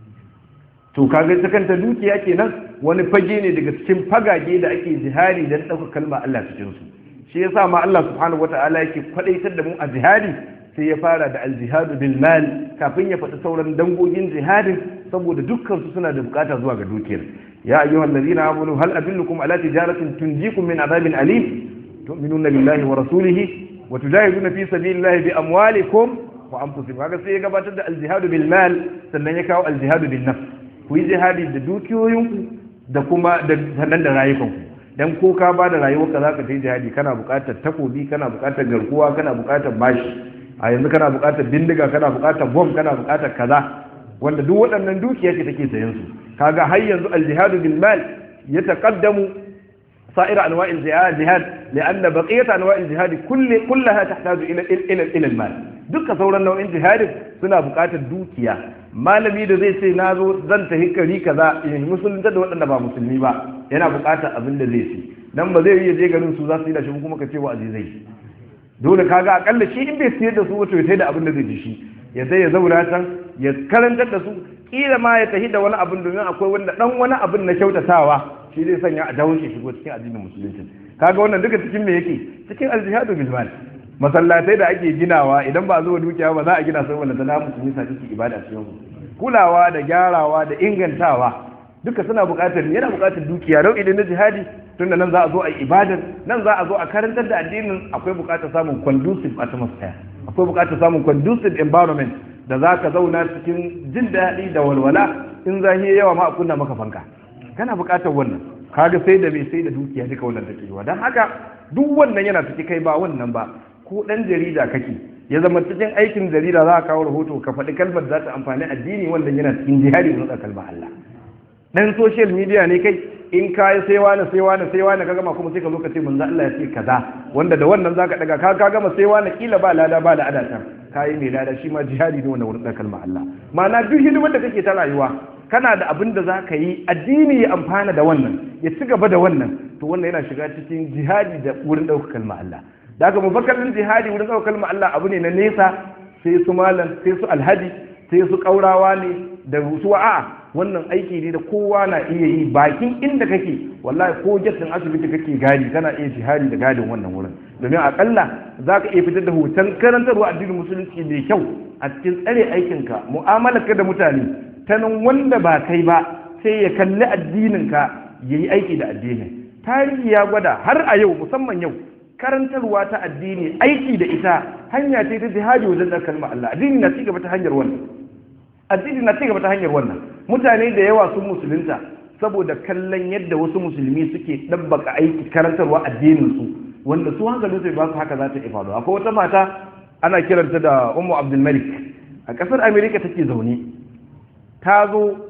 to kaga ta kanta dukiya kenan wani fage ne daga cikin fagage da ake jihadi don ɗauka kalma Allah cikin su shi yasa ma Allah subhanahu wata'ala yake kwadaitar da mu a jihadi sai ya fara da aljihadu bil mal kafin ya faɗi sauran dangogin jihadin saboda dukkan su suna da bukata zuwa ga dukiyar ya ayyuhal ladina amanu hal adullukum ala tijaratin tunjikum min adabin alim tu'minuna billahi wa rasulihi wa tujahiduna fi sabilillahi bi amwalikum wa anfusikum kaga sai ya gabatar da aljihadu bil mal sannan ya kawo aljihadu bin nafs ku yi jihadi da dukiyoyinku da kuma da sannan da rayukanku dan ko ka ba da rayuwarka zaka ta yi jihadi kana buƙatar takobi kana buƙatar garkuwa kana buƙatar bashi a yanzu kana buƙatar bindiga kana buƙatar bom kana buƙatar kaza wanda duk waɗannan dukiya ce take sayan su kaga har yanzu aljihadu bil mal yataqaddamu سائر انواع الجهاد جهاد لان بقيه انواع الجهاد كل كلها تحتاج الى الى الى المال duka sauran nau'in jihadin suna buƙatar dukiya malami da zai ce na zo zan tafi kari kaza in musulunta da waɗanda ba musulmi ba yana buƙatar abin da zai ci dan ba zai iya je garin su za su yi da shi kuma ka ce wa azizai dole kaga akalla shi in bai siyar da su wato ya da abin da zai ji shi ya sai ya zauna can ya karantar da su kila ma ya tafi da wani abin domin akwai wanda dan wani abin na kyautatawa shi zai sanya a dawo shi shigo cikin addinin musulunci kaga wannan duka cikin me yake cikin aljihadu bil mal masallatai da ake ginawa idan ba zuwa dukiya ba za a gina sai wanda ta musulmi sa cikin ibada cikin kulawa da gyarawa da ingantawa duka suna buƙatar yana buƙatar dukiya rau idan na jihadi tunda nan za a zo a ibadar nan za a zo a karantar da addinin akwai buƙatar samun conducive atmosphere akwai buƙatar samun conducive environment da za ka zauna cikin jin daɗi da walwala in zahi yawa ma a kunna maka fanka kana buƙatar wannan kaga sai da mai sai da dukiya duka wannan take yiwa don haka duk wannan yana ciki kai ba wannan ba ko ɗan jarida kake ya zama cikin aikin jarida za a kawo rahoto ka faɗi kalmar za ta amfani addini wannan yana cikin jihadi da kalmar Allah dan social media ne kai in ka yi sai wani sai wani sai wani ka gama kuma sai ka zo ka ce manzo Allah ya ce kaza wanda da wannan zaka daga ka ka gama sai wani kila ba lada ba da adatan ka yi mai lada shi ma jihadi ne wannan wurin kalmar Allah ma'ana duk hidimar da kake ta rayuwa kana da abin da za ka yi addini ya amfana da wannan ya ci gaba da wannan to wannan yana shiga cikin jihadi da wurin ɗaukar kalmar Allah da haka mubakkalin jihadi wurin ɗaukar kalmar Allah abu ne na nesa sai su malam sai su alhaji sai su ƙaurawa ne da su a'a wannan aiki ne da kowa na iya yi bakin inda kake wallahi ko jatin asibiti kake gadi kana iya jihadi da gadin wannan wurin domin akalla za ka iya fitar da hoton karantarwa addinin musulunci mai kyau a cikin tsare aikinka mu'amalarka da mutane ta nan wanda ba kai ba sai ya kalli addininka ya yi aiki da addinin tarihi ya gwada har a yau musamman yau karantarwa ta addini aiki da ita hanya ce ta jihadi wajen da kalmar Allah addini na cigaba ta hanyar wannan addini na cigaba ta hanyar wannan mutane da yawa sun musulunta saboda kallon yadda wasu musulmi suke ɗabbaka aiki karantarwa addinin su wanda su hankalin su ba su haka za ta ifado akwai wata mata ana kiranta da ummu abdul malik a ƙasar america take zaune ta zo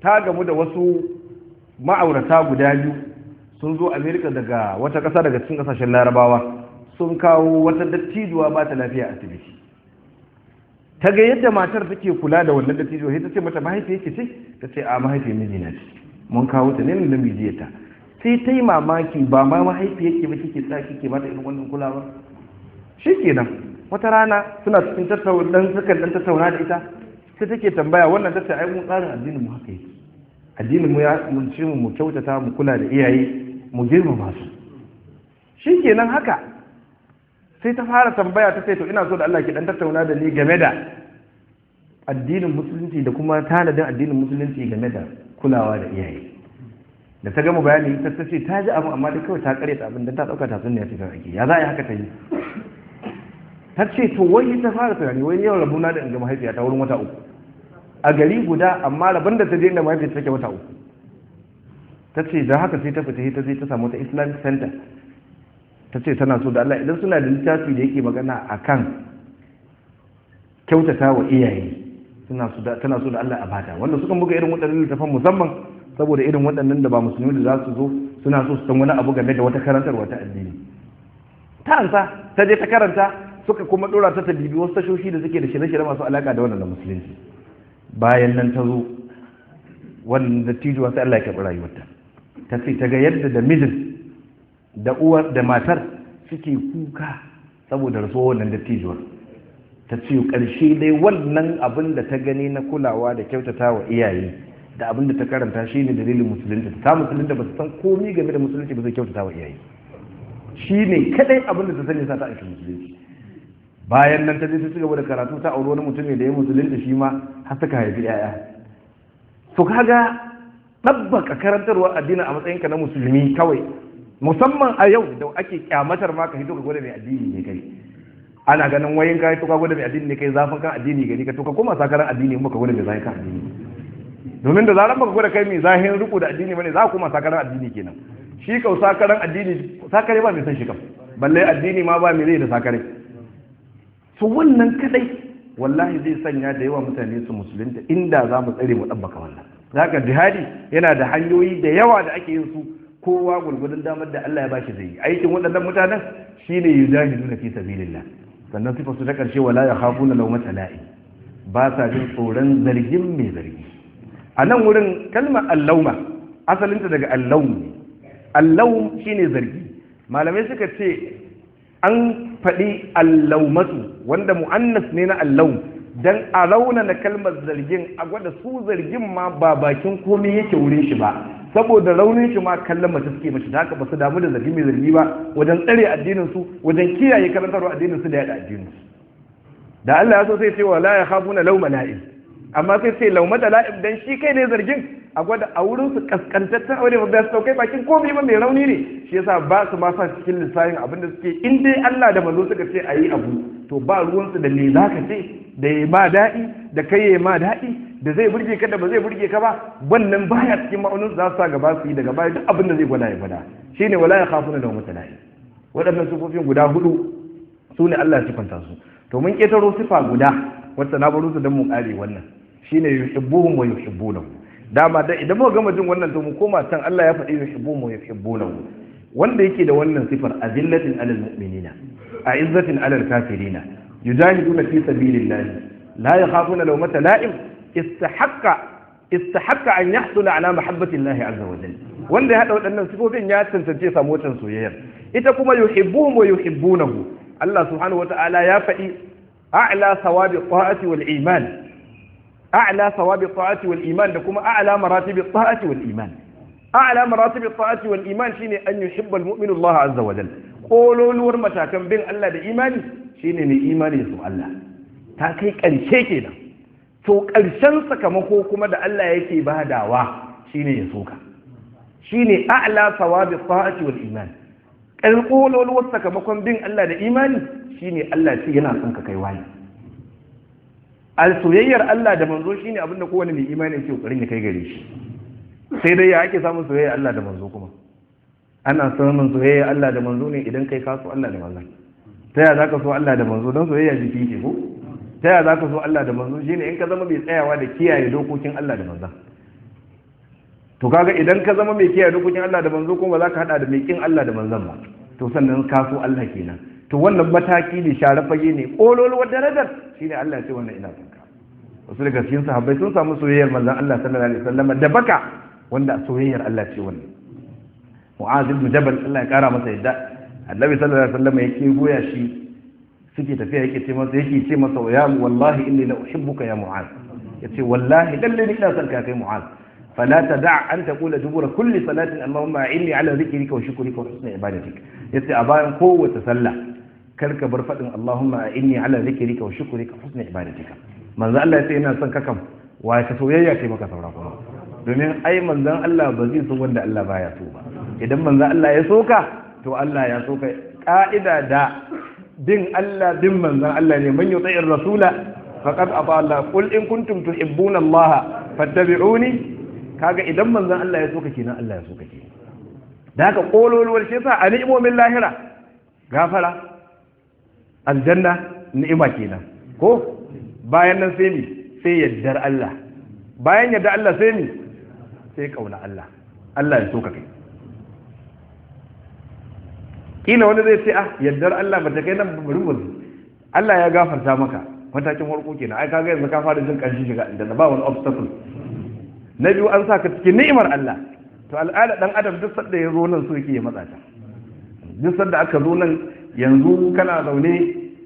ta gamu da wasu ma'aurata guda biyu sun zo amerika daga wata ƙasa daga cikin ƙasashen larabawa sun kawo wata dattijuwa ba ta lafiya a asibiti ta ga yadda matar take kula da wannan dattijuwa sai ta ce mata mahaifiyar ki ce ta ce a mahaifiyar mijina ce mun kawo ta ne da mijiyarta sai ta yi mamaki ba ma mahaifiyar ki ba kike sa kike mata irin wannan kulawa shikenan wata rana suna cikin tattauna sukan dan tattauna da ita sai take tambaya wannan tace ai mun tsarin addinin mu haka yake addinin mu ya mun ce mu kyautata mu kula da iyaye mu girmama su shikenan haka sai ta fara tambaya ta ce to ina so da Allah ki dan tattauna da ni game da addinin musulunci da kuma tanadin addinin musulunci game da kulawa da iyaye da ta gama bayani ta ta ce ta ji abu amma da kawai ta kare ta abin da ta dauka ta sunne ya cikin ake ya za a yi haka ta yi ta ce to wai ta fara tunani wai yau rabuna da in ga mahaifiya ta wurin wata uku a gari guda amma rabon da ta je inda mahaifiya ta take wata uku ta ce da haka sai ta fita ta je ta samu ta islamic center ta ce tana so da Allah idan suna da littafi da yake magana a kan kyautata wa iyaye tana so da Allah a bata wanda suka buga irin waɗannan littafan musamman saboda irin waɗannan da ba musulmi da za su zo suna so su san wani abu game da wata karantar wata addini ta ansa ta je ta karanta suka kuma dora ta ta bibi wasu tashoshi da suke da shirye-shirye masu alaka da wannan da musulunci bayan nan ta zo wannan dattijuwa sai Allah ya karɓi rayuwarta ta ce ta ga yadda da mijin da uwar da matar suke kuka saboda rasuwa wannan dattijuwar ta ce ƙarshe dai wannan abin da ta gani na kulawa da kyautata wa iyaye da abin da ta karanta shi ne dalilin musulunta ta musulunta ba su san komi game da musulunci ba zai kyautata wa iyaye shi ne kadai abin da ta sani sa ta aiki musulunci bayan nan ta je ta ci gaba da karatu ta auri wani mutum ne da ya musulunta shi ma har suka haifi 'ya'ya to kaga ɗabbaka karantarwa addini a matsayinka na musulmi kawai musamman a yau da ake kyamatar ma ka hito ka gwada mai addini ne kai ana ganin wayin ka to ka gwada mai addini ne kai zafin kan addini gari ka to ka koma sakaran addini kuma ka gwada mai zafin kan addini domin da zaran baka gwada kai mai zahin riko da addini bane za ka koma sakaran addini kenan shi kau sakaran addini sakare ba mai san shi kam balle addini ma ba mai zai da sakare to wannan kadai wallahi zai sanya da yawa mutane su musulunta inda za mu tsare mu ɗabbaka wannan zaka jihadi yana da hanyoyi da yawa da ake yin su kowa gurgudun damar da Allah ya bashi zai yi aikin waɗannan mutanen shine yujahidu na fi sabilillah sannan sifa su ta karshe wala ya khafuna lawmata la'i ba sa jin tsoron zargin mai zargi a nan wurin kalmar allauma asalinta daga allawm ne allawm shine zargi malamai suka ce an faɗi allaumatu wanda mu'annas ne na allawm dan a raunana kalmar zargin a gwada su zargin ma ba bakin komai yake wurin shi ba saboda raunin shi ma kallon mace suke mashi da haka ba su damu da zargi mai zargi ba wajen tsare addinin su wajen kiyaye karantarwa addinin su da yada addinin su da Allah ya so sai ce wala ya khafuna lauma la'im amma sai sai laumata la'im dan shi kai ne zargin a gwada a wurin su kaskantaccen aure ba su saukai bakin komai ba mai rauni ne shi yasa ba su ma sa cikin lissafin abin da suke in dai Allah da manzo suka ce ayi abu to ba ruwan su da me zaka ce da ya ma daɗi da kai ya ma daɗi da zai burge ka da ba zai burge ka ba wannan baya cikin ma'aunin za su sa gaba su yi daga baya duk abin da zai gwada ya gwada shine wala ya khafuna da mutalahi waɗannan sifofin guda hudu su ne Allah ya sifanta su to mun ketaro sifa guda wacce na baro su dan mu kare wannan shine yuhibbuhum wa yuhibbunahu dama da idan muka gama jin wannan to mu koma can Allah ya faɗi yuhibbuhum wa yuhibbunahu wanda yake da wannan sifar azillatin alal mu'minina a'izzatin alal kafirina yujahiduna fi sabilillahi la yakhafuna lawmata la'im istahaqqa istahaqqa an yahsula ala mahabbati Allah azza wa jalla wanda ya hada waɗannan sifofin ya tantance samu watan soyayya ita kuma yuhibbuhum wa yuhibbunahu Allah subhanahu wa ta'ala ya faɗi a'la sawabi ta'ati wal iman a'la sawabi ta'ati wal iman da kuma a'la maratibi ta'ati wal iman a'la maratibi ta'ati wal iman shine an yuhibba al mu'minu Allah azza wa jalla kololuwar matakan bin Allah da imani shine ne imani su Allah ta kai ƙarshe kenan to ƙarshen sakamako kuma da Allah yake badawa shine ya soka shine a'la sawabi ta'ati wal iman ƙalƙololuwar sakamakon bin Allah da imani shine Allah ce yana son ka kai wani al soyayyar Allah da manzo shine abin da kowane mai imani yake kokarin ya kai gare shi sai dai ya ake samun soyayyar Allah da manzo kuma ana samun soyayyar Allah da manzo ne idan kai ka so Allah da manzo ta yaya zaka so Allah da manzo don soyayya jiki ke ko ta yaya zaka so Allah da manzo shine in ka zama mai tsayawa da kiyaye dokokin Allah da manzo to kaga idan ka zama mai kiyaye dokokin Allah da manzo kuma ba za ka hada da mai kin Allah da manzon ba to sannan ka so Allah kenan to wannan mataki ne share fage ne kololuwar darajar shine Allah ya ce wannan ina son ka wasu daga cikin sahabbai sun samu soyayyar manzon Allah sallallahu alaihi wasallam da baka wanda soyayyar Allah ce wannan Mu'az ibn Jabal Allah ya kara masa yadda Annabi sallallahu alaihi wasallam yake goya shi suke tafiya yake ce masa yake ce masa ya wallahi inni la uhibbuka ya Mu'az yace wallahi lalle ni ina son ka kai Mu'az فلا تدع أن تقول دبر كل صلاة اللهم إني على ذكرك وشكرك وحسن عبادتك يتي أبايا قوة تسلى كرك برفض اللهم إني على ذكرك وشكرك وحسن عبادتك من ذا الله يتي إنا سنككم ويتسويا كي مكا سوراكم domin ai manzon Allah ba zai so wanda Allah baya so ba idan manzon Allah ya soka to Allah ya soka ka'ida da bin Allah bin manzon Allah ne man yuti'ir rasula faqad ata Allah qul in kuntum tuhibbuna Allah fattabi'uni kaga idan manzon Allah ya soka kenan Allah ya soka kenan da haka kololuwar shi yasa a ni'imomin lahira gafara aljanna ni'ima kenan ko bayan nan sai mi sai yaddar Allah bayan yadda Allah sai mi sai kauna Allah Allah ya soka kai kila wani zai ce ah yaddar Allah ba ta kai nan bari mu Allah ya gafarta maka matakin farko kenan ai kaga yanzu ka fara jin kanshi shiga aljanna ba wani obstacle na biyu an sa ka cikin ni'imar Allah to al'ada dan adam duk sanda ya zo nan so yake ya matsa ta duk sanda aka zo nan yanzu kana zaune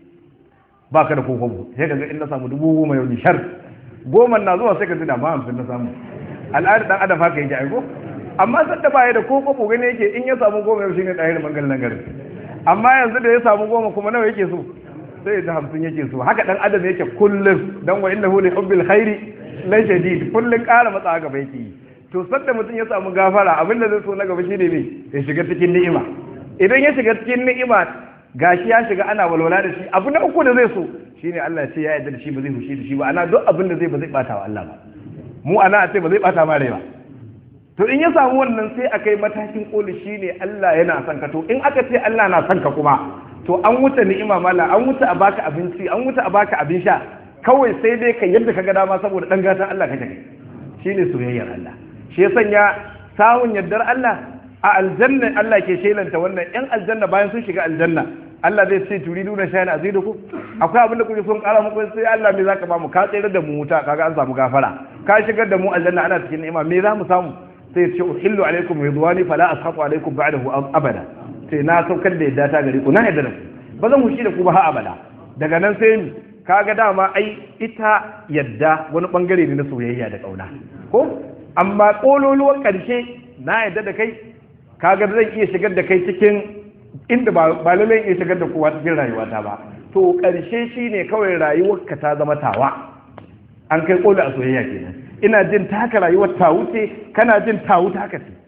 ba ka da kokobo sai kaga in na samu dubu goma yau ni shar goma na zuwa sai ka tuna ba hamsin na samu al'ada dan adam haka yake aiko amma sanda ba ya da kokobo gane yake in ya samu goma yau shine ɗaya da mangalan garin amma yanzu da ya samu goma kuma nawa yake so sai da hamsin yake so haka dan adam yake kullum dan wa innahu li hubbil khairi la shadid kullun ƙara matsa gaba yake yi to sanda mutum ya samu gafara abinda zai so na gaba shine ne ya shiga cikin ni'ima idan ya shiga cikin ni'ima gashi ya shiga ana walwala da shi abu na uku da zai so shine Allah ya ce ya yarda da shi ba zai fushi da shi ba ana duk abin da zai ba zai bata wa Allah ba mu ana a ce ba zai bata ma rai ba to in ya samu wannan sai akai matakin koli shine Allah yana son ka to in aka ce Allah na son ka kuma to an wuce ni'ima mala an wuce a baka abinci an wuce a baka abin sha kawai sai dai ka yadda ka ga dama saboda dan gatan Allah kake kai shine soyayyar Allah shi ya sanya sawun yardar Allah a aljanna Allah ke shelanta wannan yan aljanna bayan sun shiga aljanna Allah zai ce turidu na shayar aziduku akwai abin da kuke son kara muku sai Allah me zaka ba mu ka tsere da mu wuta kaga an samu gafara ka shigar da mu aljanna ana cikin ni'ima me za mu samu sai ya ce uhillu alaikum ridwani fala askhatu alaikum ba'dahu abada sai na saukar da yadda ta gare ku na yadda da ku ba zan hushi da ku ba har abada daga nan sai ni kaga dama ai ita yadda wani bangare ne na soyayya da kauna ko amma kololuwar karshe na yadda da kai kaga zan iya shigar da kai cikin inda ba lallai iya shigar da kowa cikin rayuwata ba to karshe shine kawai rayuwarka ta zama tawa an kai kolu a soyayya kenan ina jin taka rayuwar ta wuce kana jin ta wuce haka ce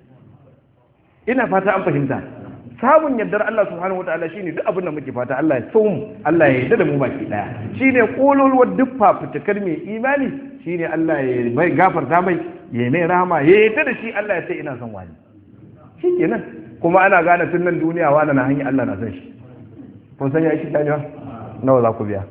ina fata an fahimta samun yardar Allah subhanahu wataala shine duk abin da muke fata Allah ya so mu Allah ya yarda da mu baki daya shine kololuwar duk fafutukar mai imani shine Allah ya bai gafarta mai ya mai rahama ya yarda da shi Allah ya ce ina son wani shikenan kuma ana gane tun nan duniya wani na hanyar Allah na san shi kun san ya shi ta nawa za ku biya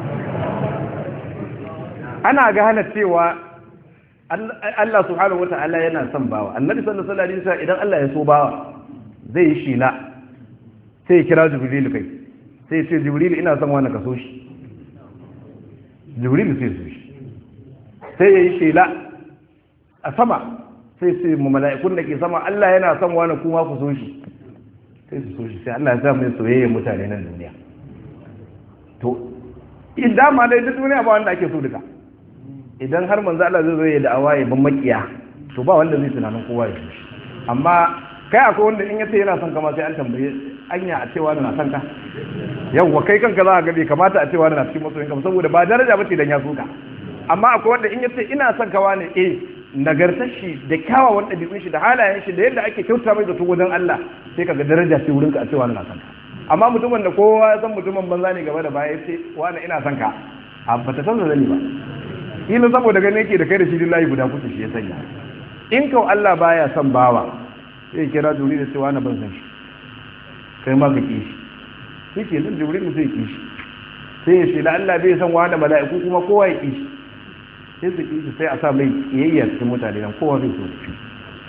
ana gane cewa Allah subhanahu wataala yana son bawa annabi sallallahu alaihi wasallam idan Allah ya so bawa zai yi shila sai ya kira jibrilu kai sai ya ce jibrilu ina son wani kaso shi jibrilu sai so shi sai ya yi shila a sama sai sai mu mala'ikun da ke sama Allah yana son wani kuma ku so shi sai su so shi sai Allah ya sa mai soyayya mutane nan duniya to idan ma dai duk duniya ba wanda ake so duka idan har manzo Allah zai zo ya da'awa ya ban makiya to ba wanda zai tunanin kowa ya so shi amma kai akwai wanda in yace yana son kama sai an tambaye anya a cewa na son ka yawwa kai kanka za ka ga bai kamata a cewa na cikin masoyin ka saboda ba daraja bace dan ya suka amma akwai wanda in yace ina son kawa ne eh nagartar shi da kyawawan ɗabi'un shi da halayen shi da yadda ake kyauta mai zato wajen Allah sai kaga daraja ce wurinka a cewa na son ka amma mutumin da kowa ya san mutumin banza ne gaba da baya ce wani ina son ka a bata san zani ba kila saboda gane yake da kai da shi lillahi guda kuke shi ya sanya in kau Allah baya son bawa sai kira juri da cewa na ban san shi kai ma ka kishi shi ke nan juri sai kishi sai ya ce da Allah bai san wani mala'iku kuma kowa ya kishi sai su kishi sai a sa mai kiyayya cikin mutane nan kowa zai so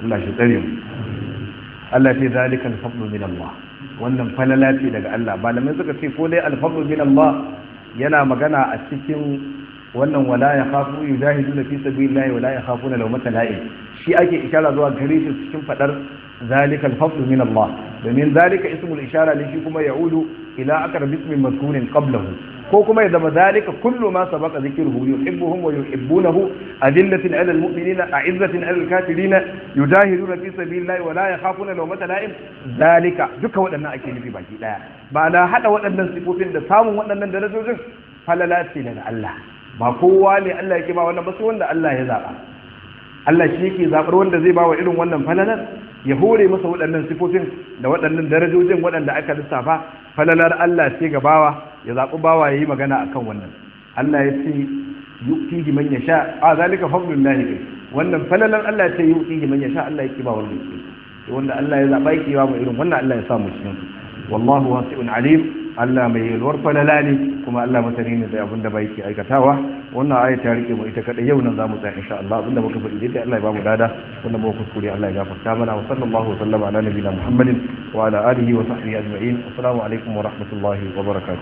Allah shi tsare mu Allah ce zalika al-fadlu min Allah wannan falala ce daga Allah malamai suka ce ko dai al-fadlu min Allah yana magana a cikin wannan wala ya khafu yujahiduna fi sabilillahi wala yakhafuna lawmata la'im shi ake ishara zuwa gare shi cikin fadar zalika al-fadlu min Allah domin zalika ismul ishara ne shi kuma ya'udu ila aqrab ismin mazkurin qablahu ko kuma ya zama zalika kullu ma sabaqa dhikruhu yuhibbuhum wa yuhibbunahu adillatin 'alal mu'minina a'izzatin 'alal kafirina yujahiduna fi sabilillahi wa la yakhafuna lawmata la'im zalika duka waɗannan ake nufi baki daya ba na hada waɗannan sifofin da samun waɗannan darajojin falala ce daga Allah ba kowa ne Allah yake ba wannan ba sai wanda Allah ya zaba Allah shi yake zabar wanda zai ba wa irin wannan falalar ya hore masa waɗannan sifofin da waɗannan darajojin waɗanda aka lissafa falalar Allah ce ga bawa ya zaɓi bawa ya yi magana a kan wannan Allah ya ce yu'tihi man yasha a zalika fadlullahi kai wannan falalar Allah ce yu'tihi man yasha Allah yake ba wanda yake wanda Allah ya zaɓa yake ba mu irin wannan Allah ya sa mu cikin su wallahu wasi'un alim Allah mai yalwar falala ne kuma Allah masani ne da abin da bai ke aikatawa wannan aya ta rike mu ita kadai yau nan zamu tsaya insha Allah abinda muka faɗi dai Allah ya bamu dada wanda muka kuskure Allah ya gafarta mana wa sallallahu wa sallama ala nabiyina Muhammadin wa ala alihi wa sahbihi ajma'in assalamu alaikum wa rahmatullahi wa barakatuh